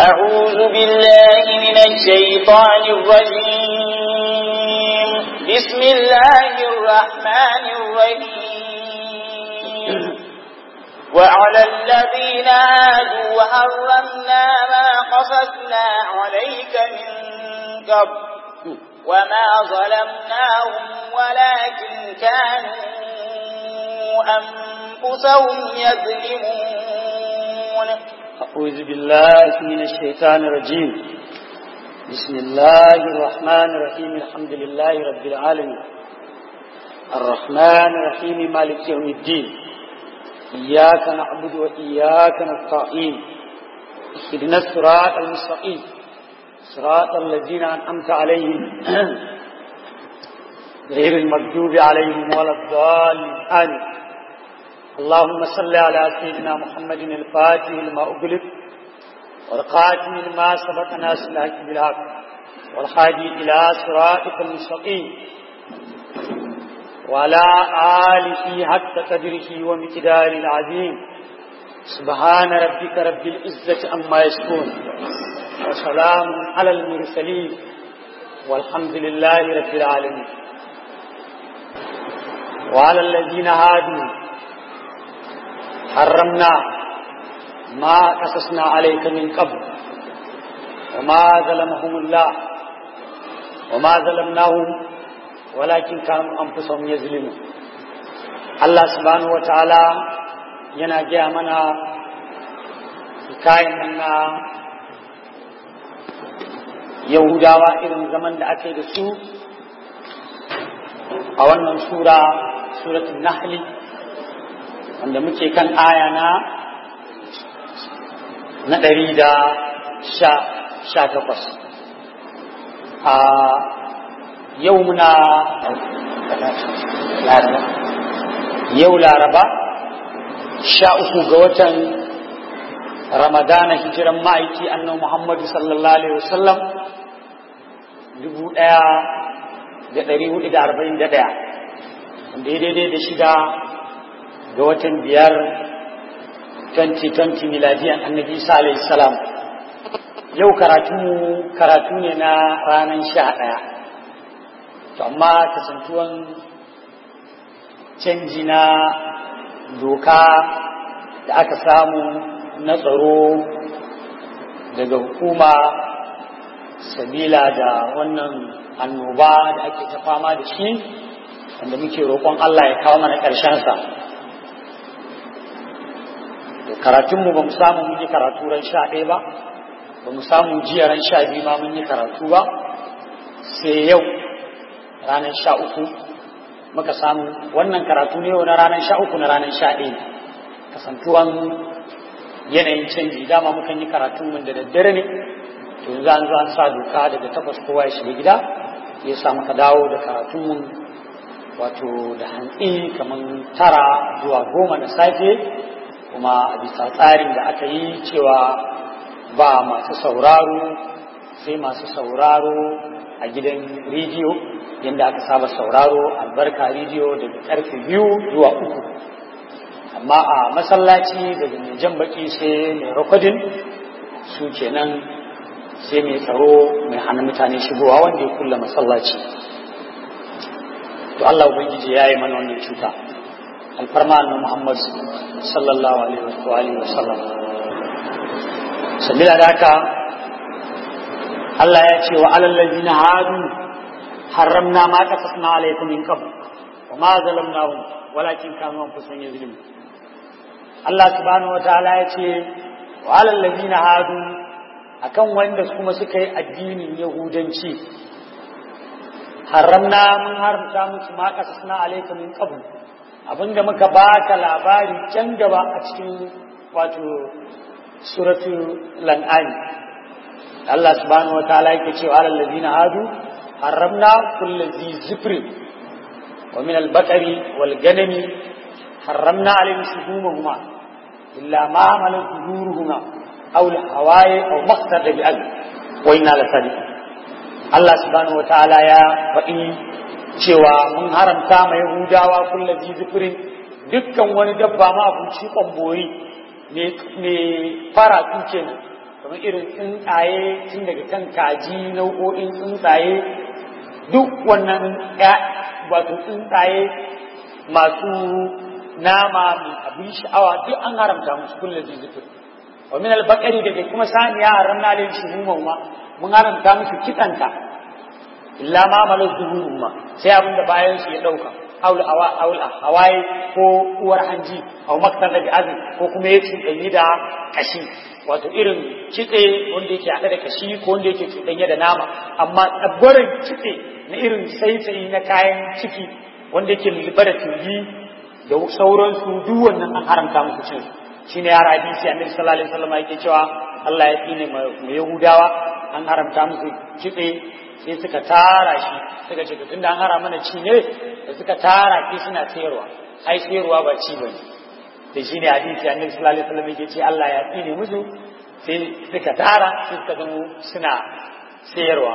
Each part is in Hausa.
أعوذ بالله من الشيطان الرجيم بسم الله الرحمن الرحيم وعلى الذين هادوا حرمنا ما قصصنا عليك من قبل وما ظلمناهم ولكن كانوا أنفسهم يظلمون أعوذ بالله من الشيطان الرجيم بسم الله الرحمن الرحيم الحمد لله رب العالمين الرحمن الرحيم مالك يوم الدين إياك نعبد وإياك نستعين اهدنا الصراط المستقيم صراط الذين أنعمت عليهم غير المغضوب عليهم ولا الضالين آمين اللهم صل على سيدنا محمد الفاتح لما أغلق والقاتم لما سبق ناس الحق بالحق والهادي إلى صراطك المستقيم وعلى آله حق قدره ومقدار العظيم سبحان ربك رب العزة عما يصفون وسلام على المرسلين والحمد لله رب العالمين وعلى الذين هادوا حرمنا ما قصصنا عليك من قبل وما ظلمهم الله وما ظلمناهم ولكن كانوا أنفسهم يظلمون الله سبحانه وتعالى yana gaya mana hikayen na yahudawa irin zaman da aka yi da su a wannan sura suratul nahli wanda muke kan aya na na ɗari da sha takwas a yau muna yau laraba sha uku ga watan ramadana hijiran ma'aiki annan muhammadu sallallahu alaihi wasallam dubu ɗaya da ɗari hudu da arba'in da ɗaya wanda ya daidai da shida ga watan biyar 2020 miladiyan annabi isa alaihi salam yau karatu karatu ne na ranar sha ɗaya to amma kasantuwan canji na doka da aka samu na tsaro daga hukuma sabila da wannan annoba da ake ta fama da shi wanda muke roƙon Allah ya kawo mana ƙarshensa karatunmu ba mu samu mun yi karatu ran sha ɗaya ba ba mu samu jiya ran sha biyu ma mun yi karatu ba sai yau ranar sha uku muka samu wannan karatu ne yau na ranar sha uku na ranar sha ɗaya kasantuwan yanayin canji dama mukan yi karatun mun da daddare ne to yanzu an zo an sa doka daga takwas kowa ya shiga gida ya sa muka dawo da karatun mun wato da hantsi kamar tara zuwa goma na safe kuma a bisa tsarin da aka yi cewa ba masu sauraro sai masu sauraro a gidan rediyo yadda aka saba sauraro albarka rediyo daga karfe biyu zuwa uku amma a masallaci daga mai jan baki sai mai rakodin su kenan sai mai tsaro mai hana mutane shigowa wanda ya kulla masallaci to Allah ubangiji ya yi mana wannan cuta alfarma na Muhammad sallallahu alaihi wa alihi wa sallam sabila da haka Allah ya ce wa alal ladina hadu harramna ma qasasna alaikum min qabl wa ma zalamnahum walakin kanu anfusahum yazlimun Allah subhanahu wataala ya ce wa alal ladina hadu akan wanda kuma suka yi addinin yahudanci haramna mun haramta musu ma qasasna alaikum min qabl abinda muka baka labari can gaba a cikin wato suratul lan'ani Allah subhanahu wa ta'ala yake cewa alal ladina hadu haramna kulli zi zifri wa min al-baqari wal ganami haramna alayhim shuhumahuma illa ma hamalat zuhuruhuma aw al-hawaye aw maqtada bi al wa inna la sadiqun Allah subhanahu wa ta'ala ya faɗi cewa mun haramta ma Yahudawa kulla zifirin dukkan wani dabba ma abinci kwambori ne fara kenan kamar irin tsuntsaye tun daga kan kaji nau'o'in tsuntsaye duk wannan wato tsuntsaye masu nama mai abin sha'awa duk an haramta musu kullum zizifin wa min albaqari daga kuma saniya haramna lin shuhuman ma mun haramta musu kitsanta illa ma malaz zuhurun ma sai abin da bayan su ya dauka aul awa aul hawaye ko uwar hanji aw maktan da azin ko kuma ya cuɗanyi da kashi wato irin kitse wanda yake haɗe da kashi ko wanda yake cuɗanye da nama amma tsabbarin kitse na irin tsaitsayi na kayan ciki wanda yake lulluɓe da tugi da sauransu duk wannan an haramta musu cin su shine ya hadisi annabi sallallahu alaihi wasallam yake cewa Allah ya tsine mu Yahudawa an haramta musu kitse sai suka tara shi suka ce tunda an hara mana ci ne da suka tara ki suna sayarwa ai sayarwa ba ci bane da shine hadisi annabi sallallahu alaihi wasallam yake ce Allah ya tsine musu sai suka tara sai suka zama suna sayarwa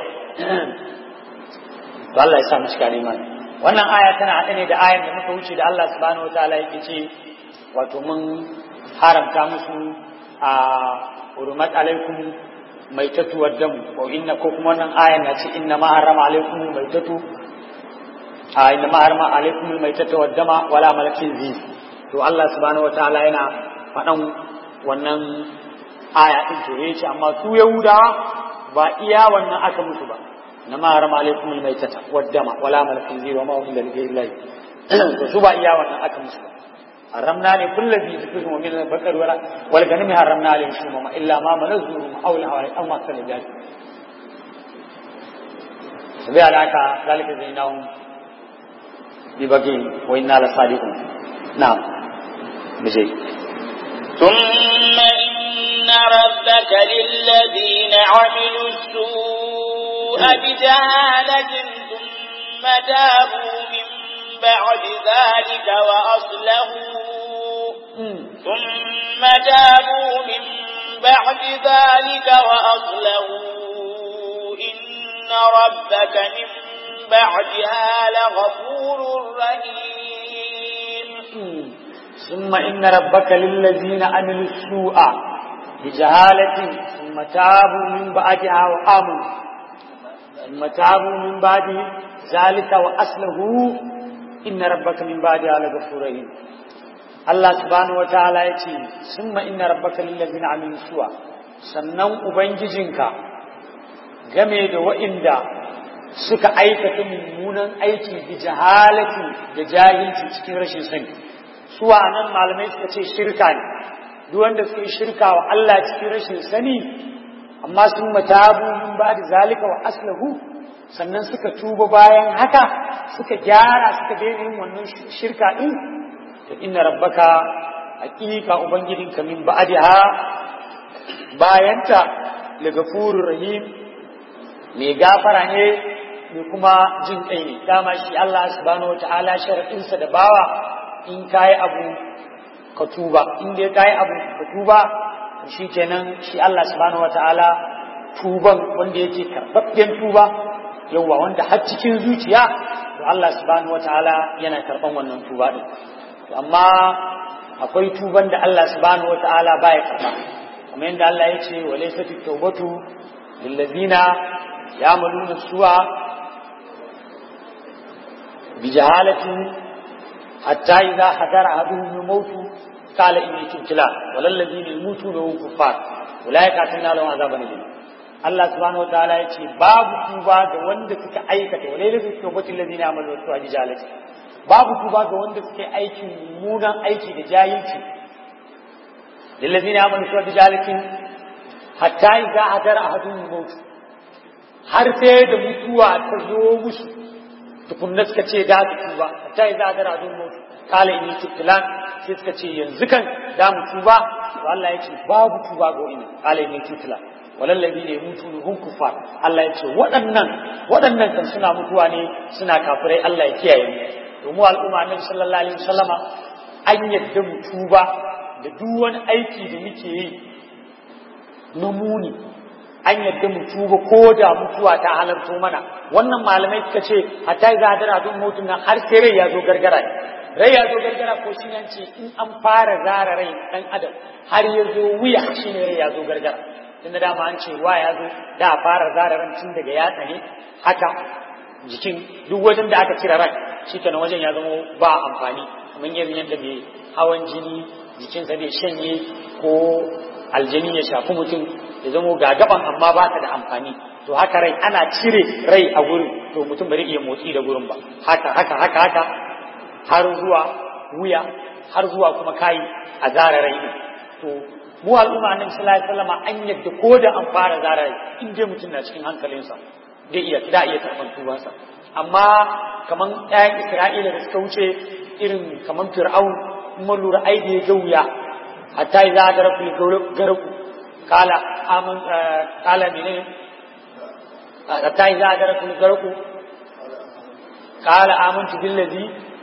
to Allah ya sa mu cika imani wannan aya tana haɗe ne da ayan da muka wuce da Allah subhanahu wataala yake ce wato mun haramta musu a urumat alaikum maitatu waddam ko inna ko kuma wannan ayan na ce inna ma harama alaikum maitatu a inna ma harama alaikum maitatu waddama wala malakin zi to Allah subhanahu wataala yana faɗan wannan aya din to yace amma su yahudawa ba iya wannan aka musu ba inna ma harama alaikum maitata waddama wala malakin zi wa ma hum lillahi to su ba iya wannan aka musu ba حرمنا عليه كل ذي ذكر ومن البقر ولا والغنم حرمنا عليه شومما الا ما منزور او الهواء او ما كان ذلك سبي على ذلك زينهم ببقين وإنا لصادقون نعم بجي ثم إن ربك للذين عملوا السوء بجهالة ثم تابوا من بعد ذلك وأصلحوا ثم تابوا من بعد ذلك وأصلحوا إن ربك من بعدها لغفور رحيم ثم إن ربك للذين عملوا السوء بجهالة ثم تابوا من بعدها وآمنوا ثم تابوا من بعد ذلك وأصلحوا inna rabbaka min ba'da la ghafurur rahim Allah subhanahu wataala yace summa inna rabbaka lil ladzina amilu suwa sannan ubangijinka game da wa'inda suka aikata mummunan aiki bi jahalati da jahilci cikin rashin sani suwa nan malamai suka ce shirka ne duk wanda suka yi shirka wa Allah cikin rashin sani amma sun matabu min ba da zalika wa aslahu sannan suka tuba bayan haka suka gyara suka daina yin wannan shirka din to inna rabbaka haqiqa ubangijinka min ba'daha bayanta la gafurur rahim mai gafara ne mai kuma jin kai ne dama shi Allah subhanahu wataala sharadin sa da bawa in kai abu ka tuba in dai kai abu ka tuba shi kenan shi Allah subhanahu wataala tuban wanda yake karɓaɓɓen tuba yauwa wanda har cikin zuciya to Allah subhanahu wataala yana karban wannan tuba din amma akwai tuban da Allah subhanahu wataala baya karba kamar yadda Allah ya ce walaysa tawbatu lil ladina ya'maluna su'a bi jahalatin hatta idza hadara ahaduhum al-maut qala inni tubtu walal ladina yamutuna hum kuffar ulaika atanna lahum azaban alim Allah subhanahu wa ta'ala ya ce babu tuba ga wanda suka aikata wa lailatu tawbatil ladina amalu wa tuwa jalati babu tuba ga wanda suka yi aikin mummunan aiki da jahilci lil ladina amalu wa jalati hatta idza hadara ahadun maut har sai da mutuwa ta zo musu tukunna suka ce da su tuba hatta idza hadara ahadun maut kala inni tubtilan sai suka ce yanzu kan da mu tuba to Allah ya ce babu tuba ga wani kala inni tubtilan walallabi ne mutu ne hun kufar Allah ya ce waɗannan waɗannan kan suna mutuwa ne suna kafirai Allah ya kiyaye mu domin al'umma annabi sallallahu alaihi wasallama an yadda mu tuba da duk wani aiki da muke yi na muni an yadda mu tuba ko da mutuwa ta halarto mana wannan malamai suka ce hatta za a dara don mutum nan har sai rai ya zo gargara ne rai ya zo gargara ko shi ce in an fara zara rai dan adam har ya zo wuya shi ne rai ya zo gargara inda dama an ce wa ya zo da a fara zara ran tun daga yatsa ne haka jikin duk wajen da aka cire ran shi kenan wajen ya zama ba amfani kamar yanzu yadda bai hawan jini jikinsa bai shanye ko aljani ya shafi mutum ya zama ga gaban amma ba ta da amfani to haka rai ana cire rai a gurin to mutum bai iya motsi da gurin ba haka haka haka haka har zuwa wuya har zuwa kuma kai a zara rai din to mu al'umma annabi sallallahu alaihi wasallam an yadda ko da an fara zara rai in dai mutum na cikin hankalinsa zai iya da iya karban tubansa amma kaman ƴaƴan Isra'ila da suka wuce irin kaman Fir'aun mun lura ai da ya ga wuya hatta idza garaku garaku kala aman kala menene hatta idza garaku garaku kala amantu billazi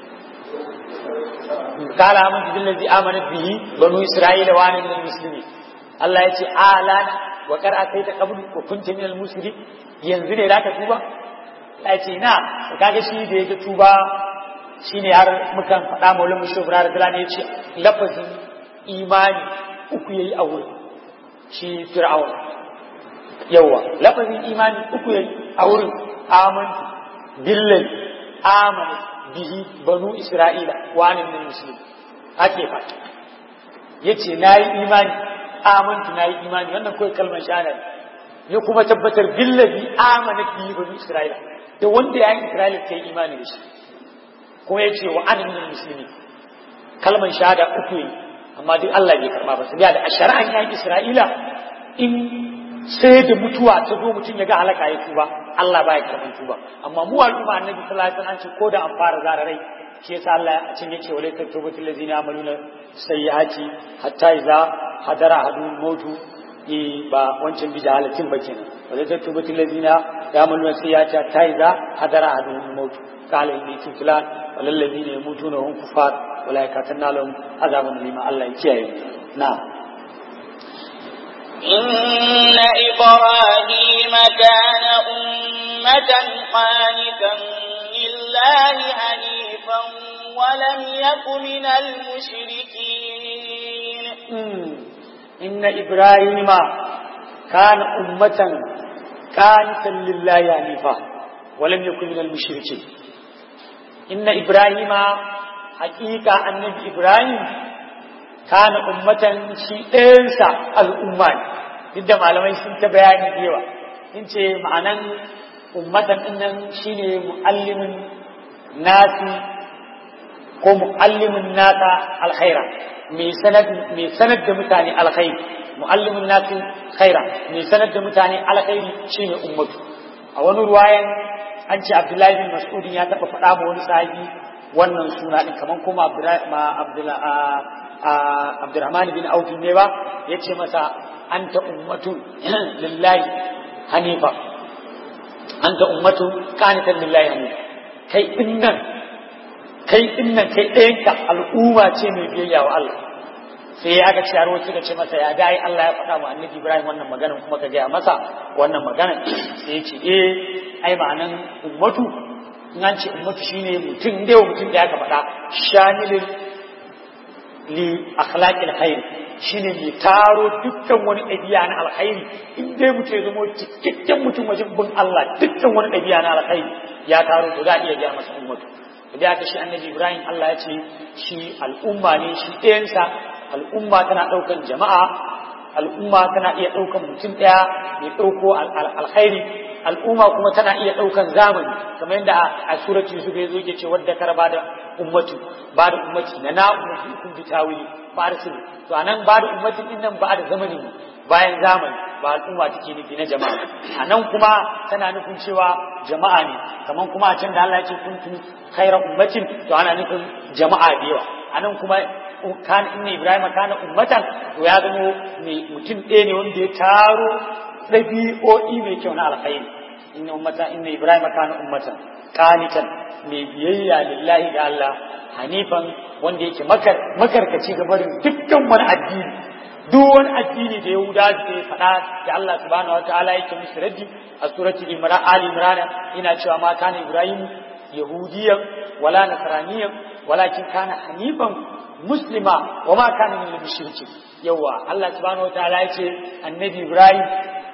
kala amantu billazi amanat bihi banu isra'ila wa ana minal muslimin Allah ya ce alana wa kar ataita qabl wa kunta minal muslimin yanzu ne zaka tuba ya ce na kaga shi da ya tuba shine har mukan faɗa maulin mu shubra da ya ce lafazin imani uku yayi a wurin shi fir'aun yawa lafazin imani uku yayi a wurin amantu billahi amana bihi banu isra'ila wa anin min muslim ake fa yace nayi imani amantu nayi imani wannan kai kalmar shahada ya kuma tabbatar billahi amana bihi banu isra'ila da wanda yayin isra'ila kai imani da shi kuma yace wa anin min muslimin kalmar shahada uku yayi amma duk Allah bai karba ba sabiya da a shari'an yayin Isra'ila in sai da mutuwa ta zo mutum ya ga halaka ya tuba Allah baya karban tuba amma mu al'umma annabi sallallahu alaihi wasallam ce ko da an fara zara rai shi yasa Allah a cikin yace wala tatubu allazina amaluna sayyiati hatta idza hadara hadun mautu e ba wancan bi jahalatin ba kenan wala tatubu allazina amaluna sayyiati hatta idza hadara hadun mautu qala inni tulan walal ladina yamutuna hum kufar wala katanna lahum azabun lima Allah ya kiyaye na إن إبراهيم كان أمة قانتا لله حنيفا ولم يك من المشركين إن إبراهيم كان أمة قانتا لله حنيفا ولم يكن من المشركين إن إبراهيم حقيقة النبي إبراهيم كان أمة شيئا الأمة duk da malamai sun ta bayani da yawa in ce ma'anan ummatan dinnan shine muallimin nasi ko muallimin nasa alkhaira mai sanad mai sanad da mutane alkhairi muallimin nasi khaira mai sanad da mutane alkhairi shine ummatu a wani ruwayan an ce Abdullahi bin Mas'ud ya taba faɗa ma wani sahabi wannan suna din kaman kuma Abdurrahman bin Auf ne ba yace masa anta ummatun lillahi hanifa anta ummatun qanitan lillahi hanifa kai dinnan kai dinnan kai ɗayanka al'umma ce mai biyayya wa Allah sai aka ce yaro suka ce masa ya dai Allah ya faɗa wa annabi Ibrahim wannan maganar kuma ka gaya masa wannan maganar sai ya ce eh ai ma'anan ummatu in an ce ummatu shine mutum da mutum da aka faɗa shamilin li akhlaqil khair shine mai taro dukkan wani ɗabi'a na alkhairi in dai mutum ya zama cikakken mutum wajen bin Allah dukkan wani ɗabi'a na alkhairi ya taro to za a iya gaya masa ummatu da aka shi annabi Ibrahim Allah ya ce shi al'umma ne shi ɗayansa al'umma tana ɗaukan jama'a al'umma tana iya ɗaukan mutum ɗaya mai ɗauko alkhairi al'umma kuma tana iya ɗaukan zamani kamar yadda a surati su bai zo ke ce wadda kar ba da ummatu ba da ummati na na ummati kun bi tawili ba da sirri to anan ba da ummatin din nan ba da zamani bayan zamani ba al'umma take nufi na jama'a anan kuma tana nufin cewa jama'a ne kamar kuma a can da Allah ya ce kuntum khayra ummatin to ana nufin jama'a da yawa anan kuma kan inna ibrahima kana ummatan to ya zama mai mutum ɗaya ne wanda ya taro ɗabi'o'i mai kyau na alkhairi inna ummata inna ibrahima kana ummatan qanitan mai biyayya lillahi da Allah hanifan wanda yake makar makarkaci ga barin dukkan wani addini duk wani addini da Yahuda da ya faɗa da Allah subhanahu wataala yake musu raddi a suratul Imran Ali Imran ina cewa ma kana Ibrahim yahudiyan wala nasraniyan walakin kana hanifan muslima wa ma kana min al-mushrikin yawa Allah subhanahu wataala ya ce annabi Ibrahim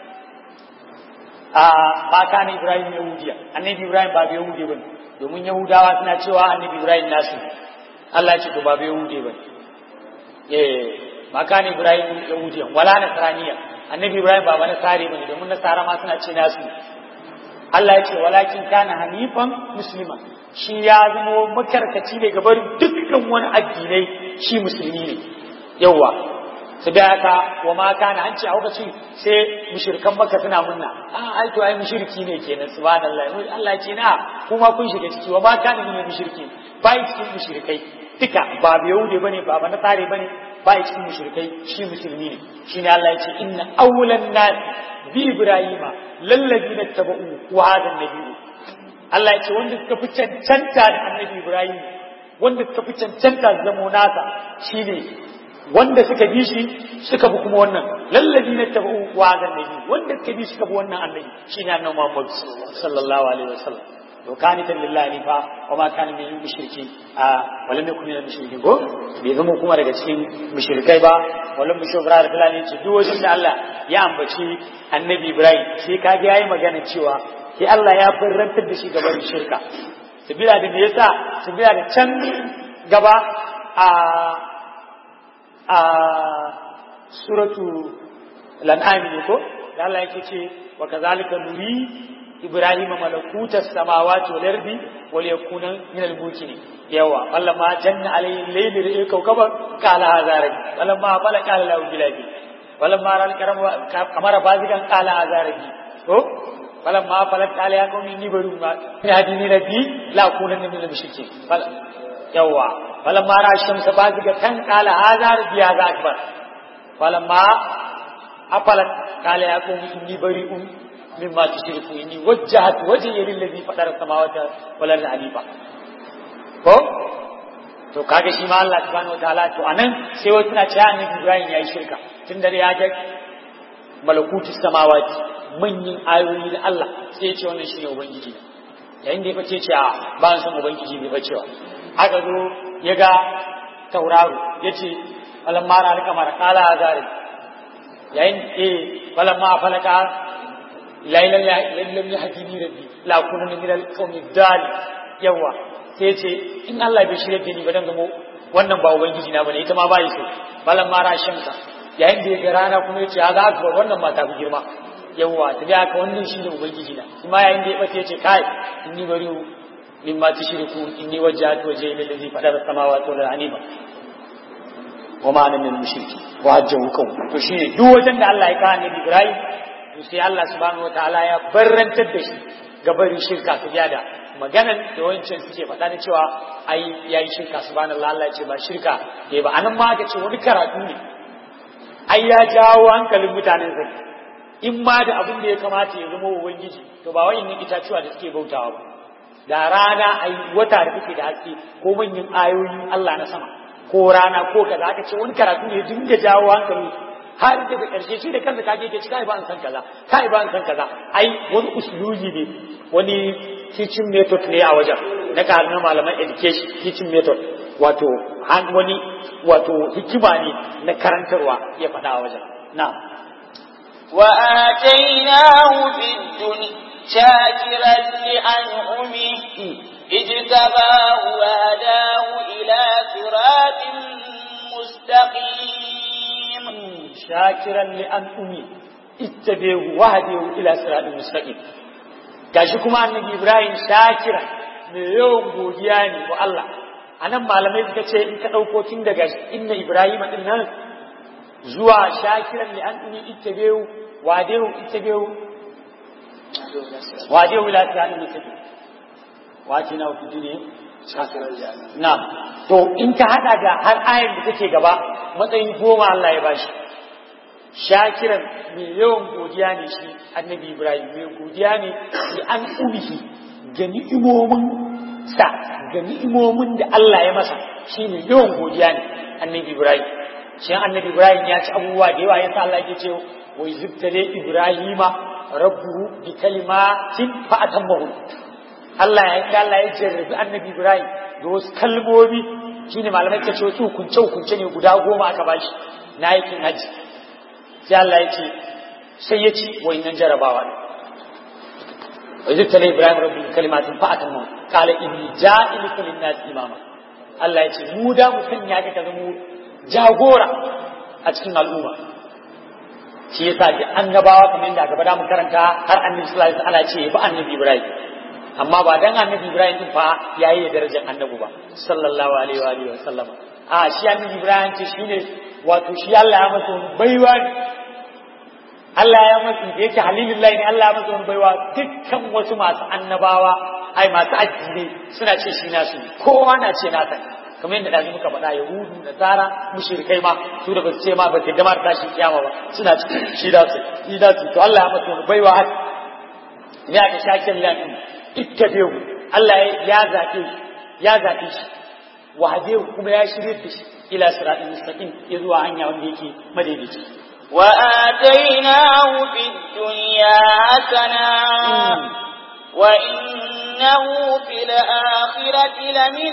a ba kana Ibrahim yahudiya annabi Ibrahim ba yahudi bane domin yahudawa suna cewa annabi Ibrahim nasu Allah ya ce to ba yahudi bane eh ba kana Ibrahim yahudiya wala nasraniya annabi Ibrahim ba bana sare bane domin nasara ma suna ce nasu Allah ya ce walakin kana hanifan muslima shi ya zama makarkaci ne ga barin dukkan wani addinai shi musulmi ne yawa su da haka wa ma kana an ce a lokaci sai mushrikan maka suna munna a ai to ai mushriki ne kenan subhanallah Allah ya ce na kuma kun shiga ciki wa ma kana min mushriki bai cikin mushrikai duka ba yahudi bane ba ba nasare bane bai cikin mushrikai shi musulmi ne shine Allah ya ce inna awwalan nas bi ibrahima lallazina tabau wa hadha nabiyyu Allah ya ce wanda suka fi cancanta da annabi Ibrahim wanda suka fi cancanta da zamo nasa shine wanda suka bi shi suka bi kuma wannan lallabi na tabu wa ga nabi wanda suka bi suka bi wannan annabi shine annabi Muhammad sallallahu alaihi wasallam to kani ta lillahi fa wa ma kana min mushriki a wala ne kuma mushriki ko bai zama kuma daga cikin mushrikai ba wala mushrik da fulani ce duk wajen da Allah ya ambaci annabi Ibrahim sai kage yayi magana cewa sai Allah ya farrantar da shi gaban shirka sabila da me yasa sabila da can gaba a a suratu lan'am ne ko da Allah yake ce wa kazalika nuri ibrahima malakutas samawati wal ardi wal yakuna min al mukminin yawa walamma janna alayhi al-layl ra'a kawkaba qala hadha rabbi walamma fala qala lahu bilabi walamma ral karama kamara bazigan qala hadha rabbi to فلما فلت عليها قوم إني بريء ما يهديني ربي لا أكونن من المشركين يوا فلما رأى الشمس بازغة قال هذا ربي هذا أكبر فلما أفلت قال يا قوم إني بريء مما تشركون إني وجهت وجهي للذي فطر السماوات والأرض حنيفا ko to kaga shi ma Allah subhanahu wataala to anan sai wasu na cewa annabi Ibrahim yayi shirka tun da ya ga malakutus samawati manyan ayoyi na Allah sai ya ce wannan shi ne Ubangiji yayin da ya fice ce a ba san Ubangiji bai bacewa aka zo ya ga tauraro ya ce falan mara alka mara kala a zare yayin eh falan ma falaka lailan lailan ya hakimi rabbi la kunna min al-qawmi dal yawa sai ya ce in Allah bai shirye da ni ba dan zamo wannan ba Ubangiji na bane ita ma ba yi so falan mara shamsa yayin da ya ga rana kuma ya ce haza akbar wannan ma ta fi girma yawwa ta da aka wannan shi ne ubangiji na kuma yayin da ya bace ce kai inni bari min ma tushriku inni wajjahtu wajhi lil ladzi fadara samawati wal ardi wa ma ana min mushriki wa hajjahu kaw to shi ne duk wajen da Allah ya kawo annabi Ibrahim to sai Allah subhanahu wataala ya barrantar da shi ga barin shirka su da maganan da wancan suke faɗa da cewa ai yayi shirka subhanallah Allah ya ce ba shirka ne ba anan ma aka ce wani karatu ne ai ya jawo hankalin mutanen sa in ma da abin da ya kamata ya zama ubangiji to ba wa'in itatuwa da suke bautawa ba da rana ai wata da take da haske ko manyan ayoyin Allah na sama ko rana ko kaza aka ce wani karatu ne dinga jawo hankali har daga ƙarshe shi da kansa kage ke ci kai ba an san kaza kai ba an san kaza ai wani usuluji ne wani teaching method ne a wajen na na malaman education teaching method wato wani wato hikima ne na karantarwa ya faɗa a wajen na'am وآتيناه في الدنيا شاكرا لأنعمه اجتباه وهداه إلى صراط مستقيم شاكرا لأنعمه اتبعه وهديه إلى صراط مستقيم gashi kuma annabi Ibrahim shakira mai yawan godiya ne wa Allah anan malamai suka ce in ka ɗauko tun daga inna Ibrahim din nan zuwa shakiran li an uni ittabehu wadehu ittabehu wadehu ila sirati mustaqim wace na ku dune shakiran li na to in ka hada da har ayar da take gaba matsayin goma Allah ya bashi shakiran mai yawan godiya ne shi annabi Ibrahim mai godiya ne li an umihi ga ni'imomin sa ga ni'imomin da Allah ya masa shi ne yawan godiya ne annabi Ibrahim shi annabi Ibrahim ya ci abubuwa da yawa yasa Allah yake ce wai zubtale Ibrahima rabbuhu bi kalimatin fa atammahu Allah ya Allah ya jarrabi annabi Ibrahim da wasu kalmomi shine malamai ta ce wasu hukunce hukunce ne guda goma aka bashi na aikin haji sai Allah ya ce sai ya ci wayannan jarabawa ne wa zai tale Ibrahim rabbi kalimatin fa atamma qala inni ja'iluka lin-nas imama Allah ya ce mu da mu sanya ka ka zama jagora a cikin al'umma shi yasa da annabawa kamar yadda gaba da mu karanta har annabi sallallahu alaihi wasallam ce ba annabi Ibrahim amma ba dan annabi Ibrahim din fa yayi da darajar annabi ba sallallahu alaihi wa alihi wasallam a shi annabi Ibrahim ce shine wato shi Allah ya masa baiwa Allah ya masa da yake halilullahi ne Allah ya masa baiwa dukkan wasu masu annabawa ai masu addini suna ce shi nasu kowa na ce nasa kamar yadda da muka faɗa yahudu da tsara mushrikai ma su da basu ce ma ba su gama da tashi kiyama ba suna cikin shi da su shi da su to Allah ya masa wani baiwa haka ne aka shakin lafi ittabi'u Allah ya zaɓe ya zaɓe shi wahade kuma ya shirye da shi ila siratin mustaqim ya zuwa hanya wanda yake madaidaici وآتيناه في الدنيا حسنة وإنه في الآخرة لمن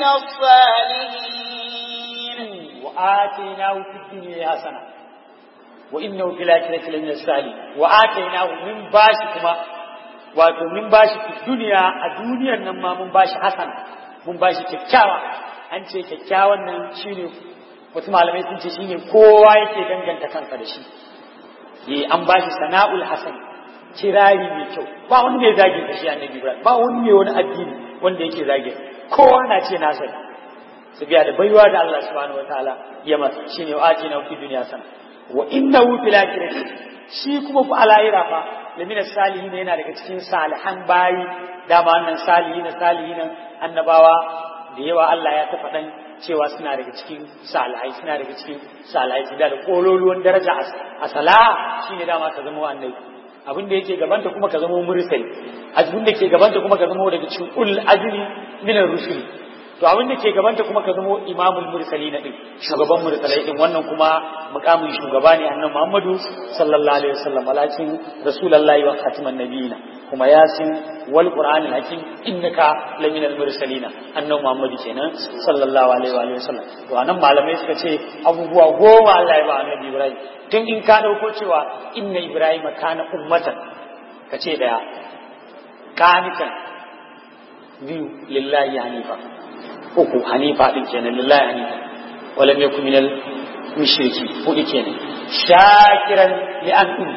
الصالحين وآتيناه في الدنيا حسنة وإنه في الآخرة لمن الصالحين وآتيناه من باشكما wato min bashi fi duniya a duniyar nan ma mun bashi hasan mun bashi kyakkyawa an ce kyakkyawan nan shine wasu malamai sun ce shine kowa yake danganta kansa da shi eh an bashi sana'ul hasan kirari mai kyau ba wani mai zagin da shi annabi Ibrahim ba wani mai wani addini wanda yake zagin kowa na ce na sani su biya da baiwa da Allah subhanahu wataala ya masa shine wa atina fi dunya sana wa innahu fil akhirati shi kuma fa alayira fa lamina salihin yana daga cikin salihan bayi dama wannan salihin salihin annabawa da yawa Allah ya ta faɗan cewa suna daga cikin salihai suna daga cikin salihai su da kololuwan daraja a sala shine dama ka zama annabi abin da yake gabanta kuma ka zama mursali abin da ke gabanta kuma ka zama daga cikin ul ajri min ar-rusul to abin da ke gabanta kuma ka zama imamul mursali na din shugaban mursalai din wannan kuma mukamin shugaba ne annabi Muhammadu sallallahu alaihi wasallam walakin rasulullahi wa khatiman nabiyina kuma yasin wal qur'anil hakim innaka laminal mursalina annabi Muhammadu kenan sallallahu alaihi wa sallam to anan malamai suka ce abubuwa goma Allah ya ba annabi Ibrahim tun in ka dauko cewa inna Ibrahim kana ummatan ka ce daya kanikan biyu lillahi hanifa uku hanifa din kenan lillahi hanifa walam yakun minal mushriki hudu kenan shakiran li an um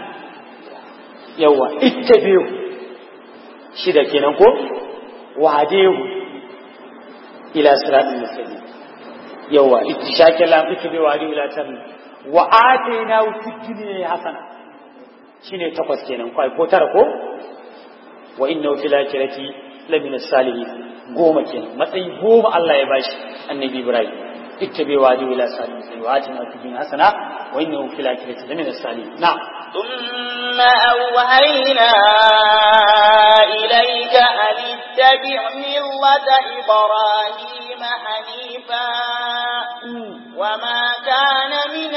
yawa ittabi'u shida kenan ko wahdehu ila siratil mustaqim yawa ittishakil lam ittabi'u wahdehu ila siratil wa atainahu fid dunya hasana shine takwas kenan kai ko tara ko wa innahu fil akhirati lamina salihin goma kenan matsayi goma Allah ya bashi annabi Ibrahim ittabi wadi ila salihin sai wa atina fi dunya hasana wa innahu fil akhirati lamina salihin na ثم أوهينا إليك أن اتبع ملة إبراهيم حنيفا وما كان من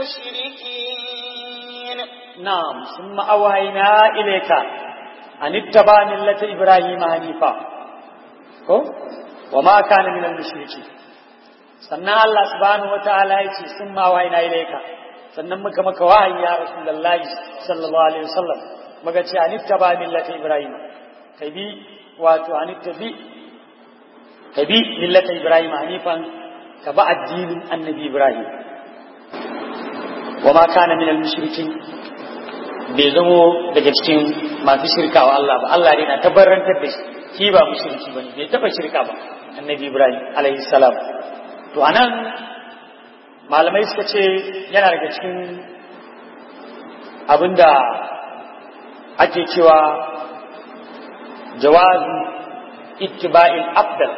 المشركين نعم ثم أوهينا إليك أن اتبع ملة إبراهيم حنيفا ko wa ma kana minal mushriki sannan Allah subhanahu wataala yace sun ma wayna ilaika sannan muka maka wahayi ya rasulullahi sallallahu alaihi wasallam muka ce anittaba millata ibrahim kai bi wato anittabi kai bi millata ibrahim hanifan ka ba addinin annabi ibrahim wa ma kana minal mushrikin bai zamo daga cikin masu shirka wa Allah ba Allah ne na tabbarantar da shi shi ba mushriki bane bai taba shirka ba annabi ibrahim alaihi salam to anan malamai suka ce yana daga cikin abinda ake cewa jawazu ittiba'il afdal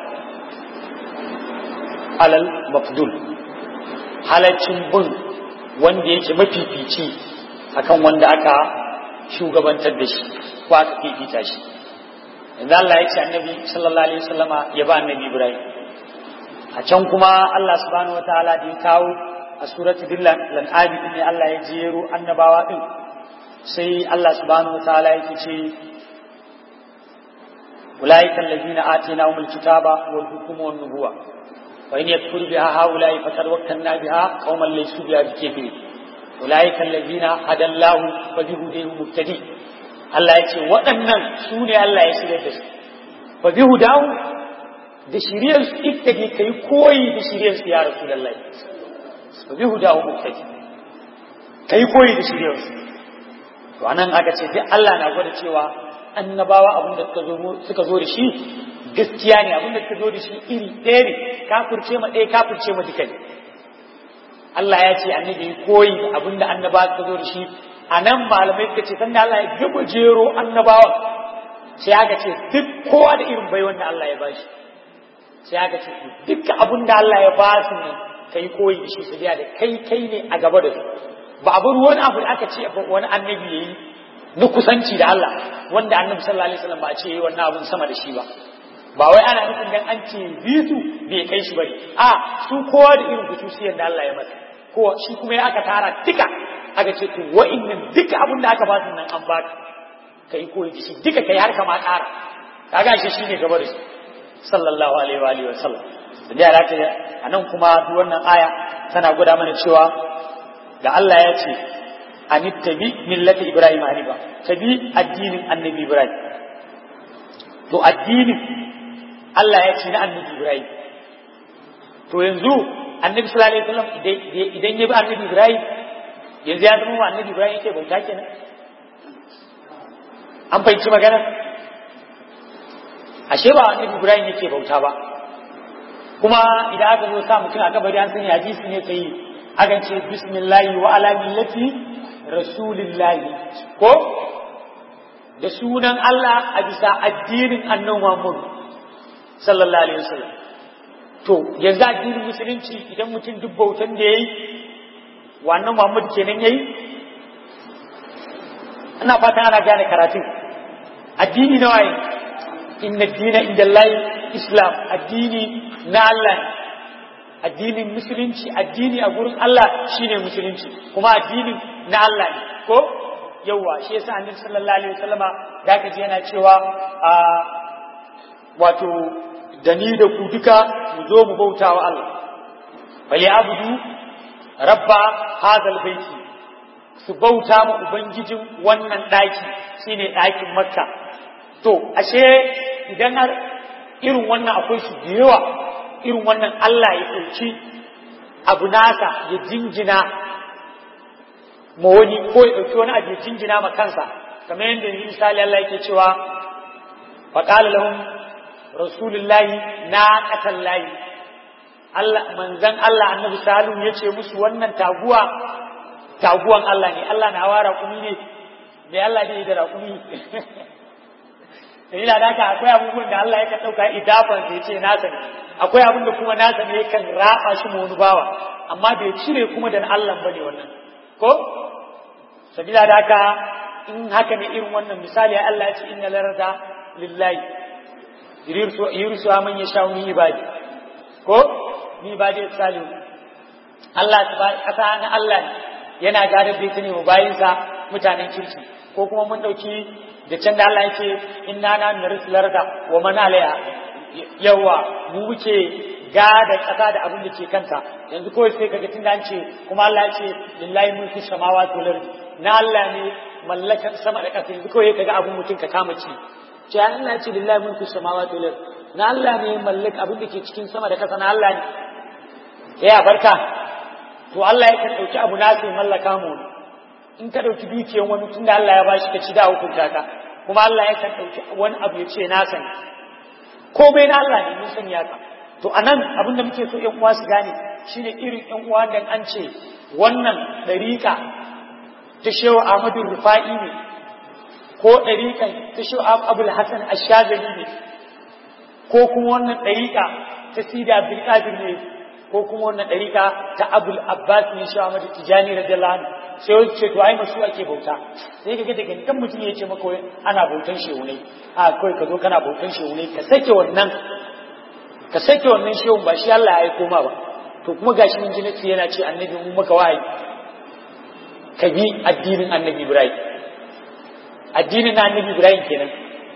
alal mafdul halaccin bin wanda yake mafifici akan wanda aka shugabantar da shi ko aka fifita shi yanzu Allah ya ce annabi sallallahu alaihi wasallama ya ba annabi Ibrahim a can kuma Allah subhanahu wataala da ya kawo a surati dillan lan abi ne Allah ya jero annabawa din sai Allah subhanahu wataala yake ce ulaika allazina atainahumul kitaba wal hukma wan nubuwa wa in yakfur biha haula'i faqad wakkalna biha qauman laysu biha bikafirin ulaika allazina hadallahu fa bihudahu muhtadi Allah ya ce waɗannan su ne Allah ya shirya da su fa bihudahu da shiriyar su ittadi kai koyi da shiriyar su ya rasulullahi fa bihudahu muhtadi kai koyi da shiriyar su to anan aka ce duk Allah na gwada cewa annabawa abin da suka zo suka zo da shi gaskiya ne abin da suka zo da shi iri ɗaya ne kafirce ma ɗaya kafirce ma duka ne Allah ya ce annabi koyi da abin da annabawa suka zo da shi a nan malamai suka ce sanda Allah ya gaba jero annabawa sai aka ce duk kowa da irin bai wanda Allah ya bashi sai aka ce duk abin da Allah ya ba su ne kai koyi da shi su da kai kai ne a gaba da su ba abin wani abu da aka ce wani annabi ya yi na kusanci da Allah wanda annabi sallallahu alaihi wasallam ba a ce yi wannan abin sama da shi ba ba wai ana nufin dan an ce bisu bai kai shi bane a su kowa da irin kususiyar da Allah ya masa kowa shi kuma ya aka tara duka aka ce to wa'annan duka abin da aka ba su nan an baka kai koyi da shi duka kai har kama ƙara kaga shi shine gaba da shi sallallahu alaihi wa alihi wa sallam da ya rata anan kuma duk wannan aya tana gwada mana cewa da Allah ya ce anittabi millata ibrahim hanifa tabi addinin annabi ibrahim to addinin Allah ya ce na annabi ibrahim to yanzu annabi sallallahu alaihi wasallam idan ya bi annabi ibrahim yanzu ya zama annabi ibrahim yake bauta kenan an fahimci magana ashe ba annabi ibrahim yake bauta ba kuma idan aka zo sa mutum a kabari an sani hadisi ne sai akan ce bismillahi wa ala millati rasulillahi ko da sunan Allah a bisa addinin annabi Muhammad sallallahu alaihi wasallam to yanzu addinin musulunci idan mutum duk bautan da yayi wannan Muhammad kenan yayi ina fatan ana gane karatun addini na waye inna dina inda Allah islam addini na Allah addinin musulunci addini a gurin Allah shine musulunci kuma addinin na Allah ne ko yawa shi yasa annabi sallallahu alaihi wasallama da ka ji yana cewa a wato da ni da ku duka mu zo mu bauta wa Allah bali abudu rabba hadal baiti su bauta ma ubangijin wannan daki shine dakin makka to ashe idan har irin wannan akwai su da yawa irin wannan Allah ya ɗauki abu nasa ya jingina ma wani ko ya ɗauki wani abu ya jingina ma kansa kamar yadda yanzu misali Allah yake cewa faƙala lahum rasulullahi na ƙatan layi Allah manzan Allah annabi salihu ya ce musu wannan taguwa taguwan Allah ne Allah na hawa raƙumi ne me Allah ne da raƙumi dalila da haka akwai abubuwan da Allah yakan ɗauka idafan sai ce nasa ne akwai abin da kuma nasa ne yakan raba shi mu wani bawa amma bai cire kuma da Allah bane wannan ko sabila da haka in haka ne irin wannan misali Allah ya ce inna larada lillahi yurisu man yasha min ibadi ko ni ibadi salihu Allah kasa na Allah yana gadar da ita ne mu bayinsa mutanen kirki ko kuma mun dauki da can da Allah yake inna na narisul arda wa man alaiha yawa mu muke gada kasa da abin da ke kanta yanzu kawai sai kaga tunda an ce kuma Allah ya ce lillahi mulku samawati wal ardi na Allah ne mallakar sama da kasa yanzu kawai kaga abin mutum ka kama ci ce Allah ya ce lillahi mulku samawati wal ardi na Allah ne mallak abin da ke cikin sama da kasa na Allah ne ya barka to Allah ya kan dauki abu na sai mallaka mu in ka ɗauki dukiyar wani tun da Allah ya ba shi ka ci da hukunta ka kuma Allah ya kan ɗauki wani abu ya ce na sani komai na Allah ne mun sani ka to anan abin da muke so ƴan uwa su gane shine irin ƴan uwa da an ce wannan ɗariƙa ta shewa Ahmadu Rufa'i ne ko ɗariƙan ta shewa Abul Hassan Ashazali ne ko kuma wannan ɗariƙa ta Sidi Abdul Qadir ne ko kuma wannan ɗariƙa ta Abul Abbas ne shewa Ahmadu Tijani radiyallahu anhu sai wani ce to ai masu ake bauta sai ka ga daga kan mutum ya ce maka wai ana bautan shehunai a kai ka zo kana bautan shehunai ka sake wannan ka sake wannan shehun ba shi Allah ya aiko ma ba to kuma gashi mun ji nasi yana ce annabi mun maka wahayi ka bi addinin annabi Ibrahim addinin na annabi Ibrahim kenan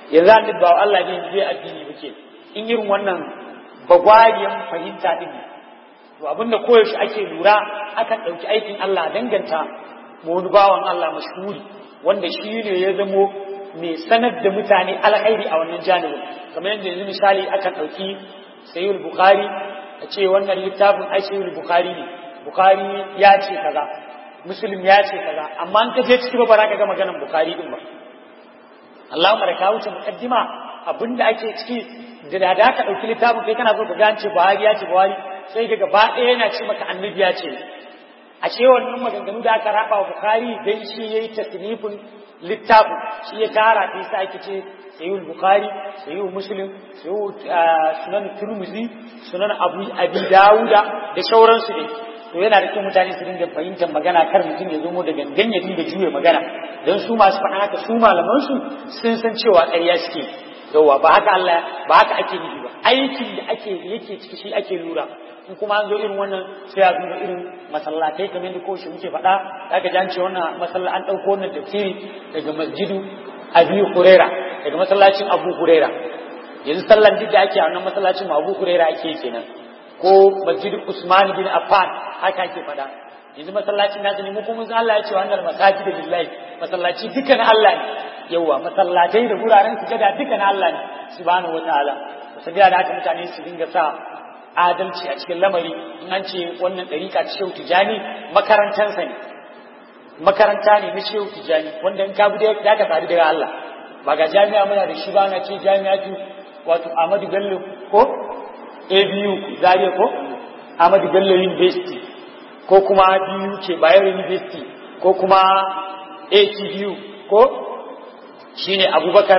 yanzu an dubba Allah ne zai addini muke in irin wannan bagwariyan fahimta din to abinda koyaushe ake lura akan ɗauki aikin Allah danganta wani bawan Allah mashhuri wanda shi ne ya zamo mai sanar da mutane alkhairi a wannan janibin kamar yadda yanzu misali akan ɗauki sayyid bukhari a ce wannan littafin ai sayyid bukhari ne bukhari ya ce kaza muslim ya ce kaza amma an kaje ciki ba ba ka ga maganar bukhari din ba Allahumma da ka wuce muqaddima abinda ake ciki da da ka ɗauki littafin kai kana so ka gance buhari ya ce buhari sai ga gaba ɗaya yana ce maka annabi ya ce a ce wannan maganganu da aka raba wa Bukhari dan shi yayi tasnifin littafin shi ya tara ta yasa ake ce sayyid Bukhari sayyid Muslim sayyid sunan Tirmidhi sunan Abu Abi Dawuda da sauransu ne to yana da kyau mutane su dinga fahimtar magana kar mutum ya zo mu da gangan ya dinga juye magana dan su masu faɗa haka su malaman su sun san cewa ƙarya suke yawa ba haka Allah ba haka ake nufi ba aikin da ake yake ciki shi ake lura in kuma an zo irin wannan sai a duba irin masallatai kamar yadda koshi muke faɗa aka ji an ce wannan masalla an ɗauko wannan tafsiri daga masjidu abi huraira daga masallacin abu huraira yanzu sallan duk da ake a wannan masallacin abu huraira ake kenan ko masjidu usman bin affan haka ake faɗa yanzu masallacin nasu ne mu kuma sun Allah ya ce wannan masajid lillahi masallaci duka na Allah ne yawa masallatai da wuraren sujada duka na Allah ne subhanahu wataala sabila da haka mutane su dinga sa adalci a cikin lamari in an ce wannan ɗariƙa ta shehu tijani makarantansa ne makaranta ne na shehu tijani wanda in ka bi da ka sadu daga Allah ba ga jami'a muna da shi ba na ce jami'a tu wato Ahmadu Bello ko ABU Zaria ko Ahmadu Bello University ko kuma BU ce Bayero University ko kuma ATBU ko shine Abubakar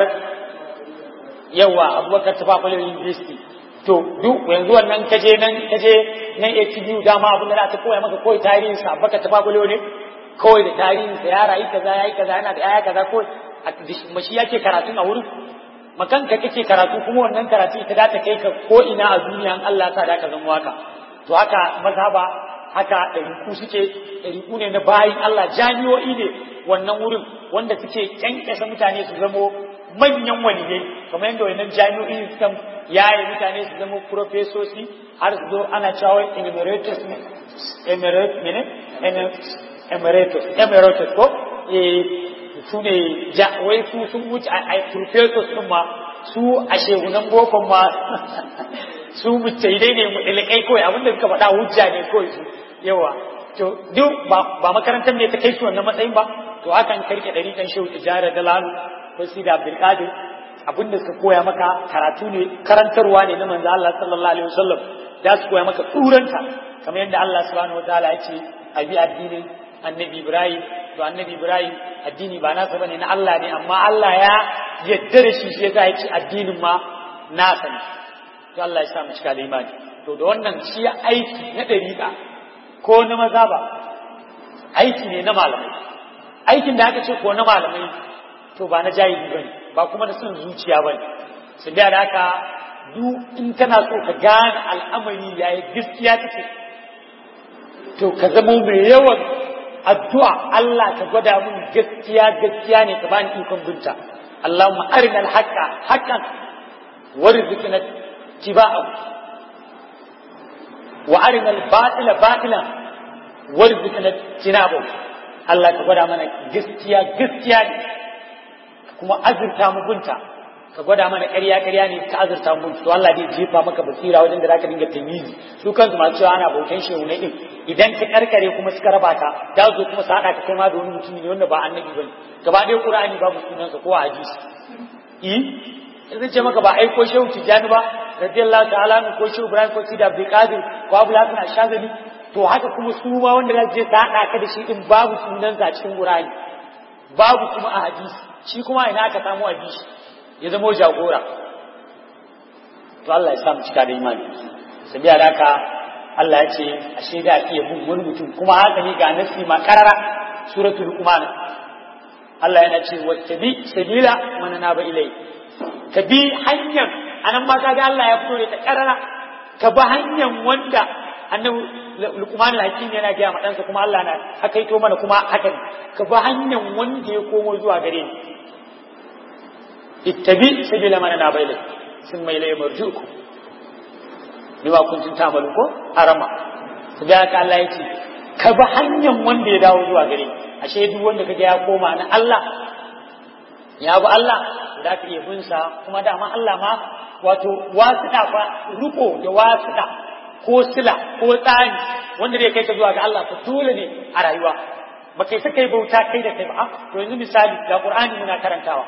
yawa Abubakar Tafawa University to duk yanzu wannan kaje nan kaje nan ATBU dama abin da ta koya maka koyi tarihin sa baka ta fagulo ne kawai da tarihin sa ya rayu kaza yayi kaza yana da yaya kaza ko mashi yake karatu a wurin makanka kake karatu kuma wannan karatu ita da ta kai ka ko ina a duniya an Allah sa da ka zama waka to haka mazhaba haka ɗariku suke ɗariku ne na bayin Allah jami'o'i ne wannan wurin wanda suke kyankyasa mutane su zamo manyan waliyai kamar yadda wannan jami'o'i suka yaye mutane su zama profesoci har su zo ana cewa emeritus ne emeritus emeritus ko su ne wai su sun wuce a professors din ma su a shegunan bokon ma su mutaidai ne mu ilikai kawai abinda suka faɗa hujja ne kawai su yawa to duk ba makarantar ne ta kai su wannan matsayin ba to hakan karke ɗari ɗan shehu tijara da lalu ko sida abdulkadir abin da suka koya maka karatu ne karantarwa ne na manzo Allah sallallahu alaihi wasallam da su koya maka turanta kamar yadda Allah subhanahu wataala ya ce abi addinin annabi Ibrahim to annabi Ibrahim addini ba nasa bane na Allah ne amma Allah ya yadda da shi sai ya ce addinin ma nasa ne to Allah ya sa mu cika da imani to da wannan shi aiki na dariƙa ko na maza ba aiki ne na malamai aikin da aka ce ko na malamai to ba na jahili bane ba kuma da son zuciya ba ne su da haka duk in kana so ka gane al'amari yayi gaskiya take to ka zama mai yawan addu'a Allah ka gwada mun gaskiya gaskiya ne ka bani ikon binta Allahumma arina al-haqqa haqqan warzuqna tibaa wa arina al-batila batilan warzuqna tinabu Allah ka gwada mana gaskiya gaskiya ne kuma azurta mu binta ka gwada mana ƙarya ƙarya ne ka azurta mu to Allah zai jefa maka basira wajen da zaka dinga tamizi su kansu masu cewa ana bautan shehu ne din idan ka karkare kuma suka raba ka da zo kuma su haɗa ka kai ma da wani mutum ne wanda ba annabi bane gaba ɗaya Qur'ani babu sunansa ko hadisi eh zan ce maka ba aiko shehu Tijjani ba radiyallahu ta'ala ne ko shehu Ibrahim ko Sidi Abdul Qadir ko Abu Hasan Ashazali to haka kuma su ma wanda za su je su haɗa ka da shi din babu sunansa a cikin Qur'ani babu kuma a hadisi shi kuma ina aka samu hadisi ya zama jagora to Allah ya samu cika da imani sabiya da haka Allah ya ce ashe da iya bin wani mutum kuma haka ne ga nasi ma karara suratul luqman Allah yana ce wattabi sabila man naba ilai ka bi hanyar anan ma kaga Allah ya fito da ta karara ka bi hanyar wanda annabi luqman al-hakim yana ga ma dansa kuma Allah na hakaito mana kuma haka ka bi hanyar wanda ya komo zuwa gare ni ittabi sabila man anaba ilai sun mai lai marjuku bima kuntum ta'malu ko arama to da haka Allah yake ka bi hanyar wanda ya dawo zuwa gare ashe duk wanda kaga ya koma na Allah ya bi Allah za ka iya bin sa kuma dama Allah ma wato wasuɗa fa riko da wasuɗa ko sila ko tsani wanda zai kai ka zuwa ga Allah fa dole ne a rayuwa ba kai saka yi bauta kai da kai ba to yanzu misali ga Qur'ani muna karantawa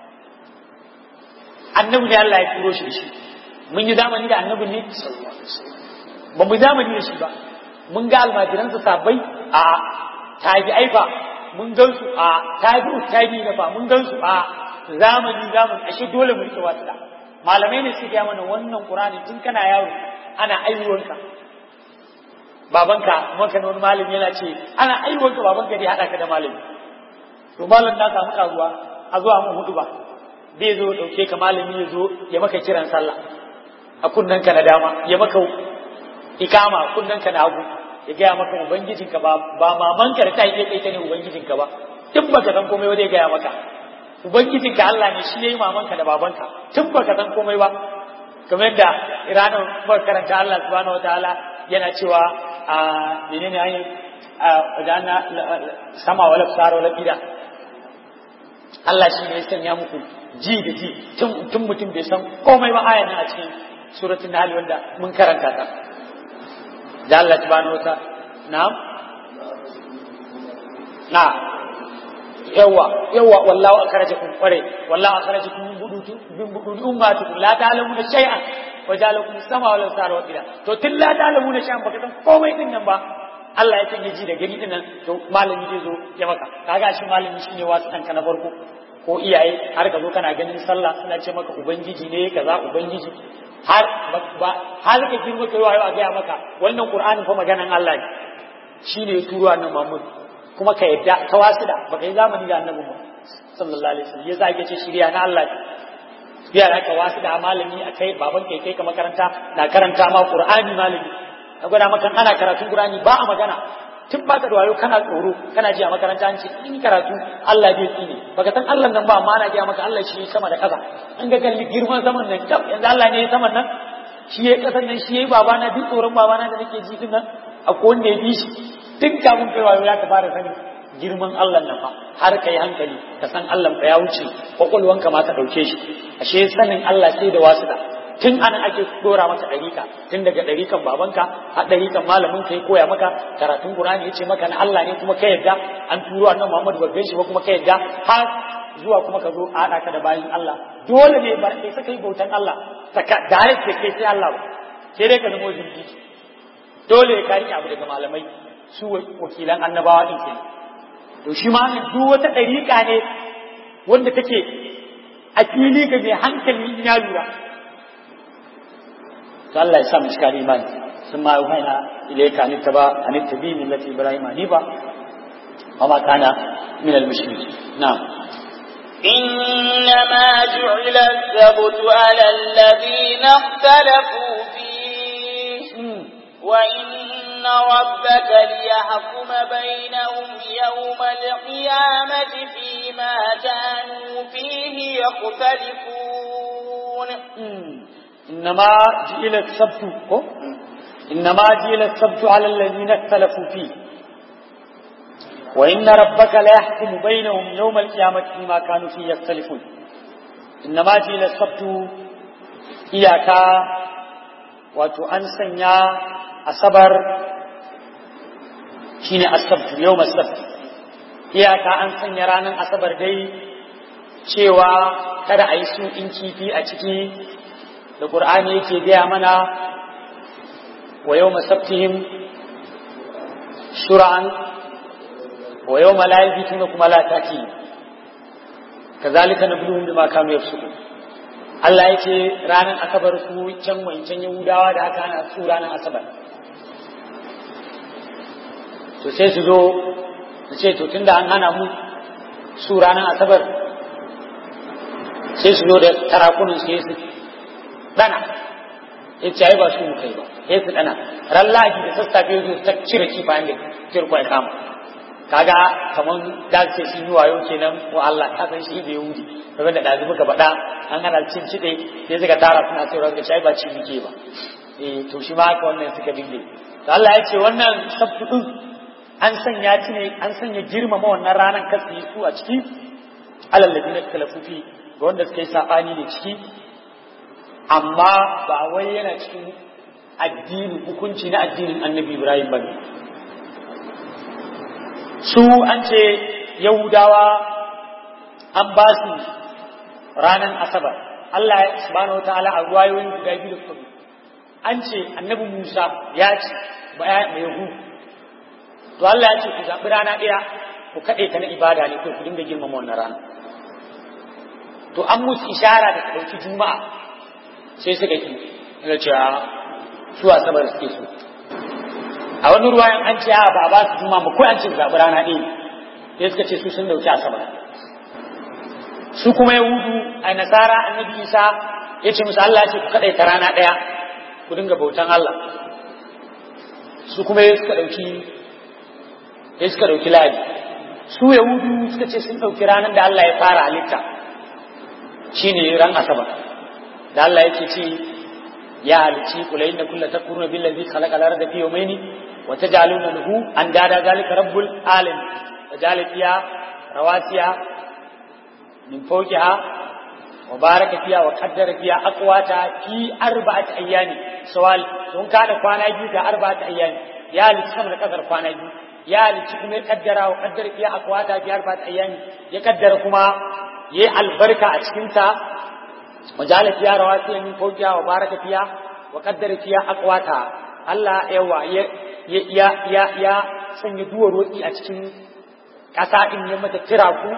annabi ne Allah ya turo shi da shi mun yi zamani da annabi ne ba mu zamani da shi ba mun ga almajiransa sabai a tabi'ai ba mun gan su a tabi'u tabi'i na ba mun gan su a zamani zamani ashe dole mu rike wata malamai ne suke mana wannan qur'ani tun kana yaro ana aiwuwanka babanka maka wani malami yana ce ana aiwuwanka babanka dai hada ka da malami to malam na samu karuwa a zuwa mun hudu ba zai zo dauke ka malami ya zo ya maka kiran sallah a kunnen ka na dama ya maka ikama kunnen ka na hagu ya gaya maka ubangijinka ba ba mamanka da ta yi kai ta ne ubangijinka ba duk baka san komai ba zai gaya maka ubangijinka Allah ne shi yayi mamanka da babanka tun baka san komai ba kamar da ranar muka karanta Allah subhanahu wataala yana cewa a menene ayi a wadana sama wala sara wala bida Allah shi ne ya sanya muku ji da ji tun mutum bai san komai ba ayan a cikin suratul nahl wanda mun karanta ta da Allah subhanahu wataala na'am na yawa yawa wallahu akhrajakum kware wallahu akhrajakum min buduti min buduti ummatikum la ta'lamuna shay'an wa ja'alakum sama wal sara wa ila to tun la ta'lamuna shay'an baka san komai din nan ba Allah ya sanya ji da gani din nan to malami zai zo ya maka kaga shi malami shine wasu kanka na farko ko iyaye har ka zo kana ganin sallah suna ce maka ubangiji ne kaza ubangiji har ba har ka girma kai wayo a ga maka wannan qur'ani fa maganan Allah ne shine ya turo annabi Muhammad kuma ka yadda ka wasu da baka yi zamani da annabi ba sallallahu alaihi wasallam yasa ake ce shirya na Allah biya da ka wasu da malami a kai baban kai kai ka makaranta na karanta ma qur'ani malami ka gwada maka ana karatun qur'ani ba a magana tun ba ka da wayo kana tsoro kana ji a makaranta an ce in karatu Allah bai tsine baka san Allah nan ba amma ana ji maka Allah shi sama da kaza an ga kalli girman saman nan kaf yanzu Allah ne ya saman nan shi ya kasan nan shi ya babana duk tsoron babana da nake ji din nan akwai wanda ya bi shi tun kafin kai wayo ya ka fara sanin girman Allah nan fa har ka yi hankali ka san Allah fa ya wuce kwakwalwanka ma ta ɗauke shi ashe sanin Allah sai da wasu da tun anan ake dora maka ɗarika tun daga ɗarikan babanka har ɗarikan malamin ka ya koya maka karatun Qur'ani ya ce maka na Allah ne kuma ka yadda an turo annabi Muhammad ba shi ba kuma ka yadda har zuwa kuma ka zo a haɗa ka da bayin Allah dole ne ba kai saka yi bautan Allah saka direct kai sai Allah ba sai dai ka nemo jinki dole ka riƙe abu daga malamai su wakilan annabawa din ke to shi ma duk wata ɗariƙa ne wanda take a fili ga mai hankali ya lura to Allah ya sa mu cika imani sun ma yuhaina ilayka an taba an tabi millati ibrahim hanifa wa ma kana min al mushrikin na'am إنما جعل السبت على الذين اختلفوا فيه وإن ربك ليحكم بينهم يوم القيامة فيما كانوا فيه يختلفون إنما جئل السبت إنما جئل السبت على الذين اختلفوا فيه وإن ربك ليحكم بينهم يوم القيامة فيما كانوا فيه يختلفون إنما جئل السبت إياك وتؤنسن يا asabar shine asabt yau asabt iyaka an sanya ranar asabar dai cewa kada a yi su in kifi a ciki da ƙur'ani yake gaya mana wa yau masabtihim shura'an wa yau malayi tuna kuma lataki kazalika nabluhum bima kanu yafsukun Allah ya ce ranar asabar su can wancan yahudawa da aka hana su ranar asabar to sai su zo su ce to tunda an hana mu su ranar asabar sai su zo da tarakunan su su dana ya ce ai ba su kai ba sai su dana ran laji da sassafe su ta cire kifayen da kirkwa ya kama kaga kaman da ce sun yi wayo kenan ko Allah ka san shi da Yahudi kamar da dazu muka faɗa an hana cin cide sai suka tara suna sayarwa ga shai ba ci muke ba eh to shi ma haka wannan suka dinge to Allah ya ce wannan sabtu din an sanya ci ne an sanya girmama wannan ranar kasu su a ciki alal ladina kalafufi ga wanda suka yi sabani ne ciki amma ba wai yana cikin addini hukunci na addinin annabi Ibrahim bane su an ce yahudawa an ba su ranar asabar Allah subhanahu wataala a ruwayoyin guda biyu da kuma an ce annabi Musa ya ce ba ya mai yahu to Allah ya ce ku zaɓi rana ɗaya ku kaɗe ta na ibada ne ko ku dinga girmama wannan rana to an musu ishara da ɗauki juma'a sai suka ki daga cewa su asabar suke so a wani ruwayan an ce ba a ba su juma'a ba ko an ce zaɓi rana ɗaya sai suka ce su sun dauki asabar su kuma yahudu a nasara annabi isa ya ce musu Allah ce ku kaɗai ta rana ɗaya ku dinga bautan Allah su kuma ya suka ɗauki ya suka ɗauki ladi su yahudu suka ce sun ɗauki ranar da Allah ya fara halitta shine ran asabar da Allah yake ce ya halicci kula inda kulla ta kurna billazi khalaqa al-arda fi yawmayni wa taj'aluna lahu andada zalika rabbul alamin وجعل فيها رواسي من فوقها وبارك فيها وقدر فيها أقواتها في أربعة أيام سؤال دون كان كوانا يجي في أربعة أيام يا لتسمى لكثر كوانا يجي يا لتسمى يقدر وقدر فيها أقواتها في أربعة أيام يقدر كما يا البركة أشكنتا وجعل فيها رواسي من فوقها وبارك فيها وقدر فيها أقواتها الله يوا يا يا يا يا sanya duwar roƙi a cikin ƙasa in ya mata kira ku